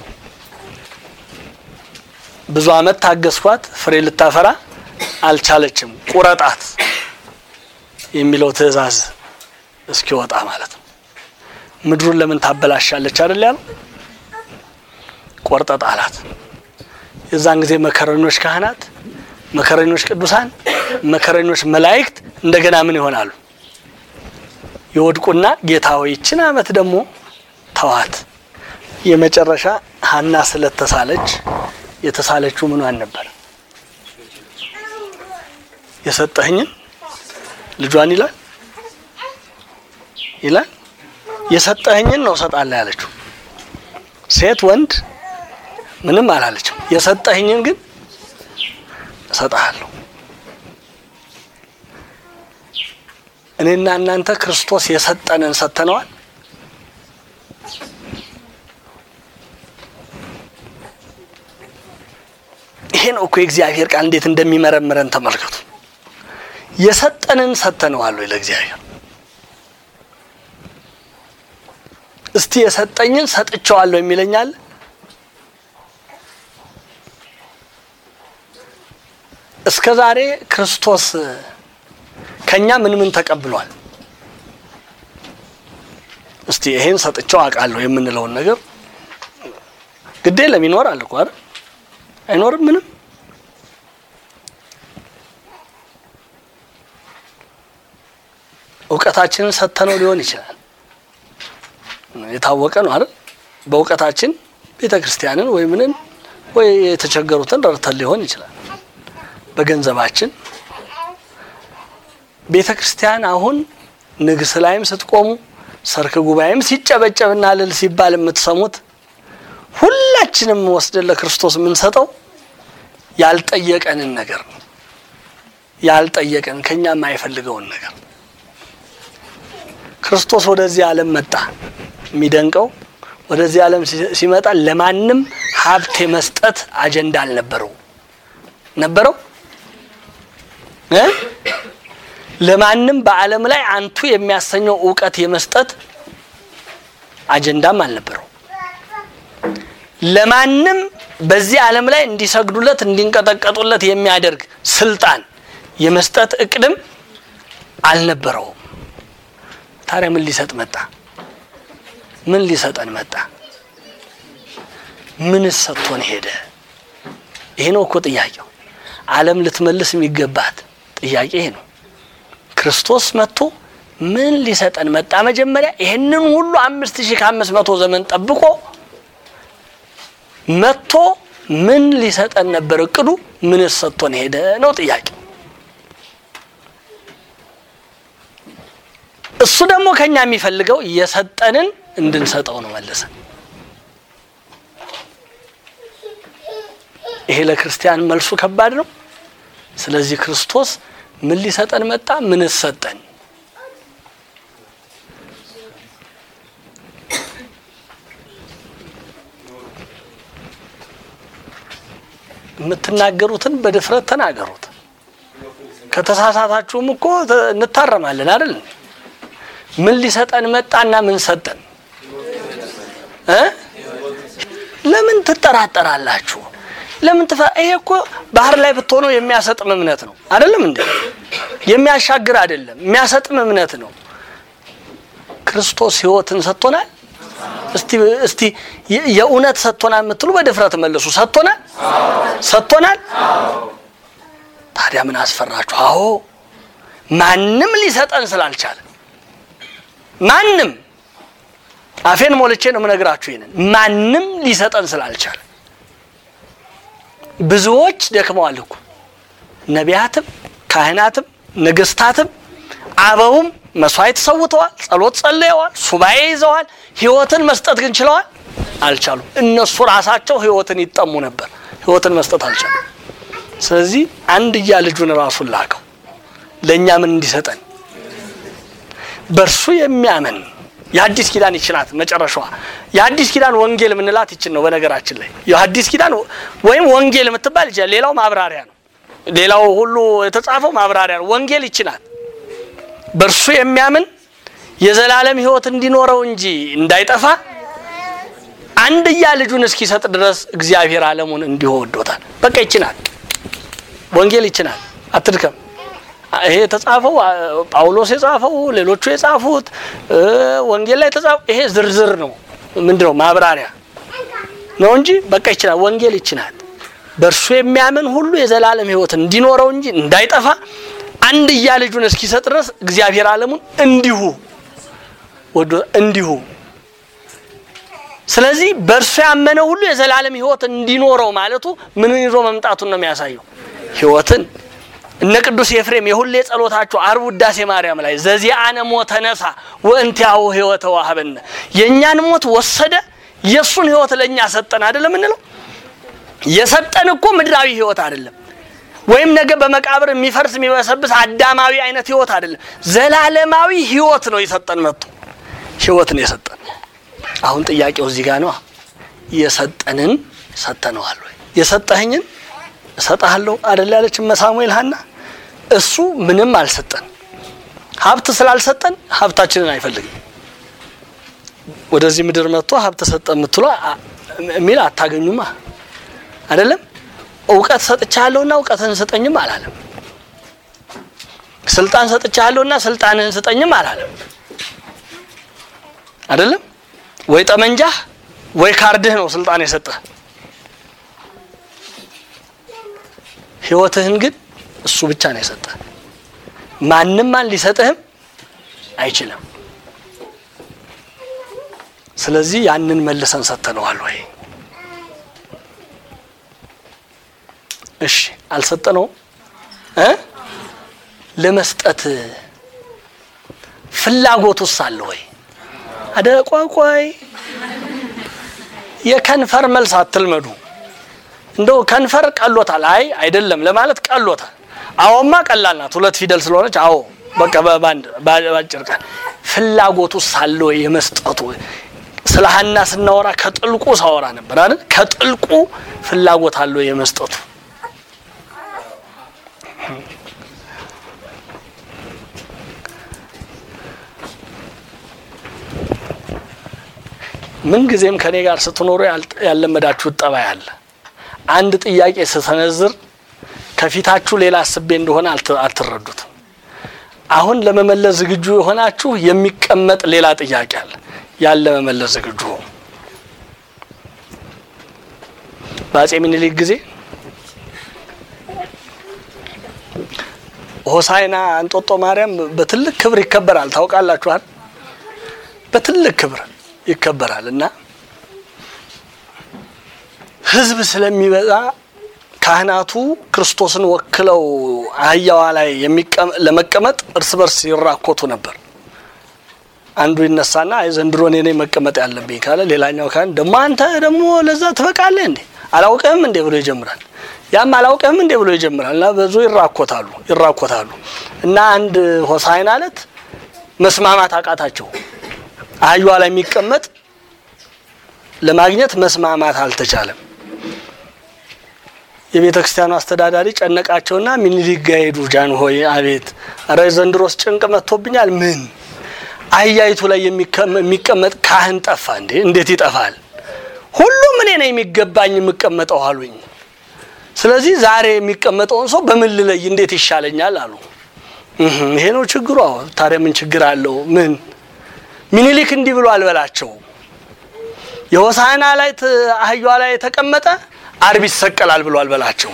ብዙ ዓመት ታገስኳት ፍሬ ልታፈራ አልቻለችም፣ ቁረጣት የሚለው ትእዛዝ እስኪወጣ ማለት ነው። ምድሩን ለምን ታበላሻለች አይደል ያለው? ቆርጠ ጣላት። የዛን ጊዜ መከረኞች ካህናት፣ መከረኞች ቅዱሳን፣ መከረኞች መላእክት እንደገና ምን ይሆናሉ? ይወድቁና ጌታ ሆይ ይችን ዓመት ደግሞ ተዋት። የመጨረሻ ሐና ስለተሳለች የተሳለችው ምኗን ነበር? የሰጠህኝን ልጇን ይላል ይላል የሰጠህኝን ነው እሰጣለሁ ያለችው። ሴት ወንድ ምንም አላለችም። የሰጠህኝን ግን እሰጥሃለሁ። እኔና እናንተ ክርስቶስ የሰጠንን ሰጥተነዋል። ይሄ ነው እኮ የእግዚአብሔር ቃል እንዴት እንደሚመረምረን ተመልከቱ። የሰጠንን ሰጥተነዋል ወይ ለእግዚአብሔር? እስቲ የሰጠኝን ሰጥቼዋለሁ የሚለኛል? እስከ ዛሬ ክርስቶስ ከኛ ምን ምን ተቀብሏል? እስቲ ይሄን ሰጥቼው አውቃለሁ የምንለውን ነገር ግዴ ለሚኖር አለ እኮ አይደል? አይኖርም ምንም እውቀታችንን ሰጥተነው ሊሆን ይችላል። የታወቀ ነው አይደል? በእውቀታችን ቤተ ክርስቲያንን ወይ ምንን ወይ የተቸገሩትን ረድተን ሊሆን ይችላል። በገንዘባችን ቤተ ክርስቲያን አሁን ንግስ ላይም ስትቆሙ ሰርክ ጉባኤም ሲጨበጨብና እልል ሲባል የምትሰሙት ሁላችንም ወስደን ለክርስቶስ የምንሰጠው ያልጠየቀንን ነገር ነው። ያልጠየቀን ከኛ የማይፈልገውን ነገር ክርስቶስ ወደዚህ ዓለም መጣ። የሚደንቀው ወደዚህ ዓለም ሲ- ሲመጣ ለማንም ሀብት የመስጠት አጀንዳ አልነበረው። ነበረው እ? ለማንም በዓለም ላይ አንቱ የሚያሰኘው እውቀት የመስጠት አጀንዳም አልነበረው። ለማንም በዚህ ዓለም ላይ እንዲሰግዱለት እንዲንቀጠቀጡለት የሚያደርግ ስልጣን የመስጠት እቅድም አልነበረውም። ታዲያ ምን ሊሰጥ መጣ? ምን ሊሰጠን መጣ? ምንስ ሰጥቶን ሄደ? ይሄ ነው እኮ ጥያቄው። ዓለም ልትመልስ የሚገባት ጥያቄ ይሄ ነው። ክርስቶስ መጥቶ ምን ሊሰጠን መጣ? መጀመሪያ ይህንን ሁሉ አምስት ሺህ ከአምስት መቶ ዘመን ጠብቆ መጥቶ ምን ሊሰጠን ነበር እቅዱ? ምንስ ሰጥቶን ሄደ ነው ጥያቄው። እሱ ደግሞ ከኛ የሚፈልገው የሰጠንን እንድንሰጠው ነው መለሰን። ይሄ ለክርስቲያን መልሱ ከባድ ነው። ስለዚህ ክርስቶስ ምን ሊሰጠን መጣ? ምንስ ሰጠን? የምትናገሩትን በድፍረት ተናገሩት። ከተሳሳታችሁም እኮ ተ- እንታረማለን አይደል? ምን ሊሰጠን መጣና ምን ሰጠን እ? ለምን ትጠራጠራላችሁ? ለምን ትፈ ይሄ እኮ ባህር ላይ ብትሆነው የሚያሰጥም እምነት ነው አይደለም እንዴ? የሚያሻግር አይደለም፣ የሚያሰጥም እምነት ነው። ክርስቶስ ሕይወትን ሰጥቶናል። እስቲ እስቲ የ- የእውነት ሰጥቶናል የምትሉ በድፍረት መልሱ። ሰጥቶናል፣ ሰጥቶናል። ታዲያ ምን አስፈራችሁ? አዎ ማንም ሊሰጠን ስላልቻለ ማንም አፌን ሞልቼ ነው የምነግራችሁ። ይሄንን ማንም ሊሰጠን ስላልቻለ ብዙዎች ደክመዋል እኮ ነቢያትም፣ ካህናትም፣ ነገስታትም አበውም መስዋዕት ሰውተዋል፣ ጸሎት ጸልየዋል፣ ሱባኤ ይዘዋል። ህይወትን መስጠት ግን ችለዋል? አልቻሉም። እነሱ ራሳቸው ህይወትን ይጠሙ ነበር፣ ህይወትን መስጠት አልቻሉም። ስለዚህ አንድያ ልጁን ራሱን ላከው ለእኛ ምን እንዲሰጠን በእርሱ የሚያምን የአዲስ ኪዳን ይችናት መጨረሻዋ የአዲስ ኪዳን ወንጌል የምንላት ይችን ነው። በነገራችን ላይ የአዲስ ኪዳን ወይም ወንጌል የምትባል ይችላል። ሌላው ማብራሪያ ነው። ሌላው ሁሉ የተጻፈው ማብራሪያ ነው። ወንጌል ይችናት በእርሱ የሚያምን የዘላለም ህይወት እንዲኖረው እንጂ እንዳይጠፋ አንድያ ልጁን እስኪሰጥ ድረስ እግዚአብሔር ዓለሙን እንዲሁ ወዶታል። በቃ ይችናል። ወንጌል ይችናል። አትድከም። ይሄ የተጻፈው አ- ጳውሎስ የጻፈው ሌሎቹ የጻፉት እ፣ ወንጌል ላይ የተጻፈው ይሄ ዝርዝር ነው። ምንድን ነው ማብራሪያ ነው እንጂ በቃ ይችላል። ወንጌል ይችላል። በእርሱ የሚያምን ሁሉ የዘላለም ህይወት እንዲኖረው እንጂ እንዳይጠፋ አንድያ ልጁን እስኪሰጥ ድረስ እግዚአብሔር ዓለሙን እንዲሁ ወዶ እንዲሁ ስለዚህ በእርሱ ያመነ ሁሉ የዘላለም ህይወት እንዲኖረው ማለቱ ምንን ይዞ መምጣቱን ነው የሚያሳየው ህይወትን እነ ቅዱስ ኤፍሬም የሁሌ ጸሎታቸው አርብ ውዳሴ ማርያም ላይ ዘዚአነ ሞተ ነሳ ወእንቲአሁ ህይወተ ዋህበነ የእኛን ሞት ወሰደ የእሱን ህይወት ለእኛ ሰጠን አይደለም የምንለው የሰጠን እኮ ምድራዊ ህይወት አይደለም ወይም ነገ በመቃብር የሚፈርስ የሚበሰብስ አዳማዊ አይነት ህይወት አይደለም ዘላለማዊ ህይወት ነው የሰጠን መጥቶ ህይወት ነው የሰጠን አሁን ጥያቄው እዚህ ጋር ነው የሰጠንን ሰጠነዋል ወይ የሰጠኸኝን እሰጥሃለሁ አደል ያለች ሳሙኤል ሀና እሱ ምንም አልሰጠን ሀብት ስላልሰጠን ሀብታችንን አይፈልግም ወደዚህ ምድር መጥቶ ሀብት ሰጠ የምትሏ የሚል አታገኙማ አይደለም እውቀት ሰጥቻለሁና እውቀትህን ስጠኝም አላለም ስልጣን ሰጥቻለሁና ስልጣንህን ስጠኝም አላለም አይደለም ወይ ጠመንጃህ ወይ ካርድህ ነው ስልጣን የሰጠህ ህይወትህን ግን እሱ ብቻ ነው የሰጠህ ማንም ማን ሊሰጥህም አይችልም ስለዚህ ያንን መልሰን ሰጥተነዋል ወይ እሺ አልሰጠነውም እ ለመስጠት ፍላጎቱስ አለ ወይ አደ ቆይ ቆይ የከንፈር መልስ አትልመዱ እንደው ከንፈር ቀሎታል አይ አይደለም ለማለት ቀሎታል አዎማ ቀላል ናት ሁለት ፊደል ስለሆነች አዎ በቃ በባንድ ባጭር ቃል ፍላጎቱ ሳለ ወይ የመስጠቱ ስለ ሀና ስናወራ ከጥልቁ ሳወራ ነበር አይደል? ከጥልቁ ፍላጎት አለ ወይ የመስጠቱ ምን ጊዜም ከኔ ጋር ስትኖሩ ያለመዳችሁት ጠባይ አለ። አንድ ጥያቄ ስተነዝር ከፊታችሁ ሌላ አስቤ እንደሆነ አትረዱትም። አሁን ለመመለስ ዝግጁ የሆናችሁ የሚቀመጥ ሌላ ጥያቄ አለ። ያን ለመመለስ ዝግጁ ሆኑ። በአጼ ምኒልክ ጊዜ ሆሳይና እንጦጦ ማርያም በትልቅ ክብር ይከበራል። ታውቃላችኋል። በትልቅ ክብር ይከበራል እና ሕዝብ ስለሚበዛ ካህናቱ ክርስቶስን ወክለው አህያዋ ላይ ለመቀመጥ እርስ በርስ ይራኮቱ ነበር። አንዱ ይነሳና አይ ዘንድሮ እኔ ነኝ መቀመጥ ያለብኝ ካለ፣ ሌላኛው ካህን ደግሞ አንተ ደግሞ ለዛ ትበቃለህ እንዴ አላውቅህም እንዴ ብሎ ይጀምራል። ያም አላውቅህም እንዴ ብሎ ይጀምራል። እና ብዙ ይራኮታሉ ይራኮታሉ እና አንድ ሆሳዕና ዕለት መስማማት አቃታቸው። አህያዋ ላይ የሚቀመጥ ለማግኘት መስማማት አልተቻለም። የቤተ ክርስቲያኑ አስተዳዳሪ ጨነቃቸውና ምኒልክ ጋ ሄዱ። ጃንሆይ አቤት፣ ኧረ ዘንድሮስ ጭንቅ መጥቶብኛል። ምን አህያይቱ ላይ የሚቀመጥ ካህን ጠፋ እንዴ? እንዴት ይጠፋል? ሁሉም እኔ ነው የሚገባኝ የምቀመጠው አሉኝ። ስለዚህ ዛሬ የሚቀመጠውን ሰው በምን ልለይ? እንዴት ይሻለኛል አሉ። ይሄ ነው ችግሩ። ታዲያ ምን ችግር አለው? ምን ምኒልክ እንዲህ ብሎ አልበላቸው የሆሳዕና ላይ አህያዋ ላይ የተቀመጠ አርብ ይሰቀላል ብሎ አልበላቸው።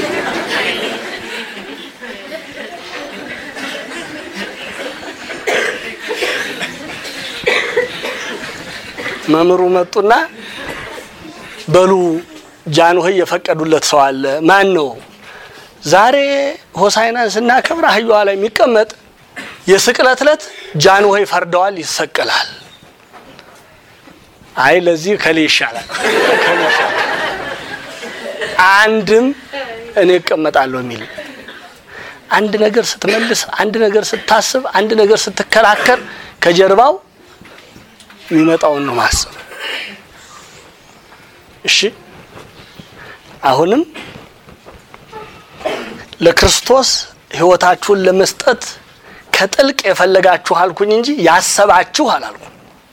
መምህሩ መጡና በሉ ጃንሆይ የፈቀዱለት ሰው አለ። ማን ነው? ዛሬ ሆሳዕናን ስናከብር አህያዋ ላይ የሚቀመጥ የስቅለት ዕለት ጃንሆይ ፈርደዋል፣ ይሰቀላል። አይ ለዚህ ከሌ ይሻላል፣ ከሌ ይሻላል። አንድም እኔ እቀመጣለሁ የሚል አንድ ነገር ስትመልስ፣ አንድ ነገር ስታስብ፣ አንድ ነገር ስትከራከር ከጀርባው የሚመጣውን ነው ማሰብ። እሺ አሁንም ለክርስቶስ ሕይወታችሁን ለመስጠት ከጥልቅ የፈለጋችሁ አልኩኝ እንጂ ያሰባችሁ አላልኩም።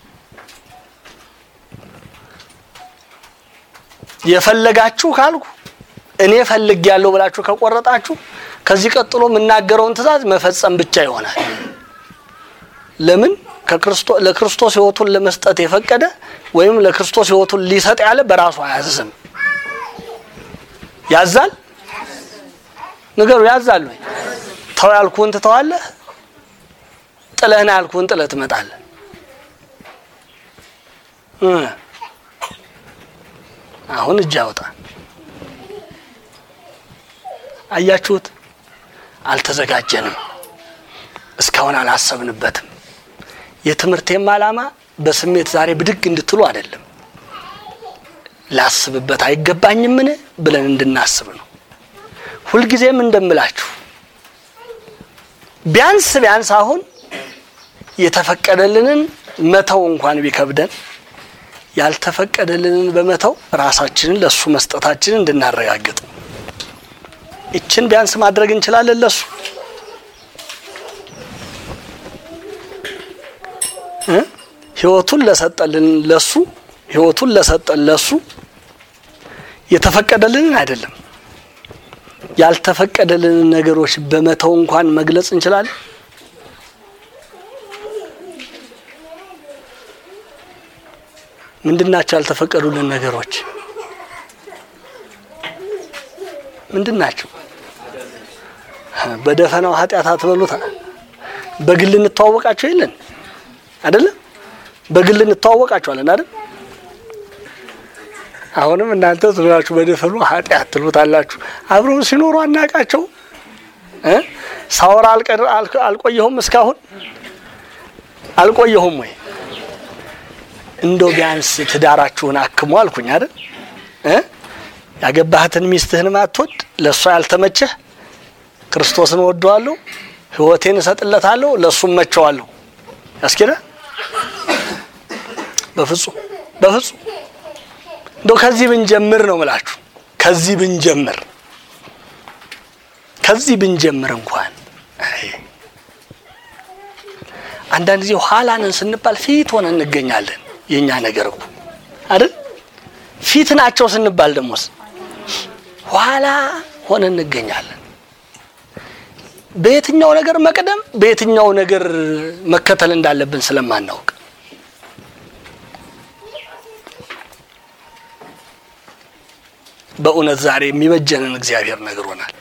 የፈለጋችሁ ካልኩ እኔ ፈልግ ያለው ብላችሁ ከቆረጣችሁ ከዚህ ቀጥሎ የምናገረውን ትእዛዝ መፈጸም ብቻ ይሆናል። ለምን ለክርስቶስ ሕይወቱን ለመስጠት የፈቀደ ወይም ለክርስቶስ ሕይወቱን ሊሰጥ ያለ በራሱ አያዝም። ያዛል? ንገሩ፣ ያዛል ወይ? ተው ያልኩህን ትተዋለህ? ጥለህና ያልኩህን ጥለህ ትመጣለህ። አሁን እጅ አውጣ። አያችሁት? አልተዘጋጀንም። እስካሁን አላሰብንበትም። የትምህርቴም ዓላማ በስሜት ዛሬ ብድግ እንድትሉ አይደለም። ላስብበት አይገባኝምን ብለን እንድናስብ ነው። ሁልጊዜም እንደምላችሁ ቢያንስ ቢያንስ አሁን የተፈቀደልንን መተው እንኳን ቢከብደን ያልተፈቀደልንን በመተው ራሳችንን ለሱ መስጠታችንን እንድናረጋግጥ ይችን ቢያንስ ማድረግ እንችላለን። ለሱ ሕይወቱን ለሰጠልን ለሱ ሕይወቱን ለሰጠን ለሱ የተፈቀደልንን አይደለም ያልተፈቀደልንን ነገሮች በመተው እንኳን መግለጽ እንችላለን። ምንድናቸው ያልተፈቀዱልን ነገሮች? ምንድን ናቸው? በደፈናው ኃጢአት አትበሉታ። በግል እንተዋወቃቸው የለን አይደለም? በግል እንተዋወቃቸዋለን አይደል? አሁንም እናንተ ዙሪያችሁ በደፈኑ ኃጢአት ትሉታላችሁ። አብረው ሲኖሩ አናቃቸው እ ሳወራ አልቆየሁም እስካሁን አልቆየሁም ወይ? እንደው ቢያንስ ትዳራችሁን አክሙ አልኩኝ አይደል እ ያገባህትን ሚስትህን ማትወድ ለእሷ ያስኬዳል? በፍጹም በፍጹም። እንደው ከዚህ ብንጀምር ነው ምላችሁ፣ ከዚህ ብንጀምር ከዚህ ብንጀምር እንኳን አይ፣ አንዳንድ ጊዜ ኋላ ነን ስንባል ፊት ሆነን እንገኛለን። የእኛ ነገር እኮ አይደል? ፊት ናቸው ስንባል ደሞስ ኋላ ሆነን እንገኛለን። በየትኛው ነገር መቅደም በየትኛው ነገር መከተል እንዳለብን ስለማናውቅ በእውነት ዛሬ የሚበጀንን እግዚአብሔር ነግሮናል።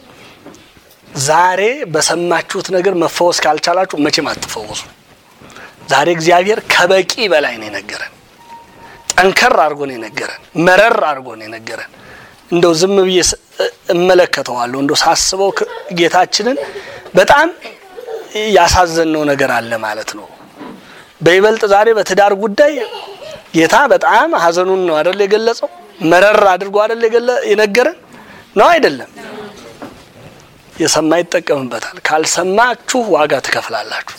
ዛሬ በሰማችሁት ነገር መፈወስ ካልቻላችሁ መቼም አትፈወሱ። ዛሬ እግዚአብሔር ከበቂ በላይ ነው የነገረን። ጠንከር አድርጎ ነው የነገረን። መረር አድርጎ ነው የነገረን። እንደው ዝም ብዬ ስ- እመለከተዋለሁ። እንደው ሳስበው ክ- ጌታችንን በጣም ያሳዘነው ነገር አለ ማለት ነው። በይበልጥ ዛሬ በትዳር ጉዳይ ጌታ በጣም ሐዘኑን ነው አይደል የገለጸው? መረር አድርጎ አይደል የገለ- የነገረን ነው አይደለም? የሰማ ይጠቀምበታል። ካልሰማችሁ ዋጋ ትከፍላላችሁ።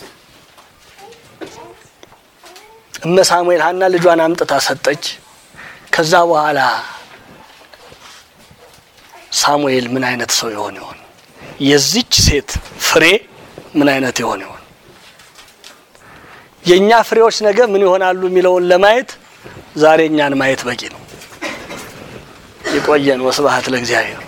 እመ ሳሙኤል ሀና ልጇን አምጥታ ሰጠች። ከዛ በኋላ ሳሙኤል ምን አይነት ሰው ይሆን ይሆን? የዚች ሴት ፍሬ ምን አይነት ይሆን ይሆን? የእኛ ፍሬዎች ነገ ምን ይሆናሉ የሚለውን ለማየት ዛሬ እኛን ማየት በቂ ነው። ይቆየን። ወስብሐት ለእግዚአብሔር።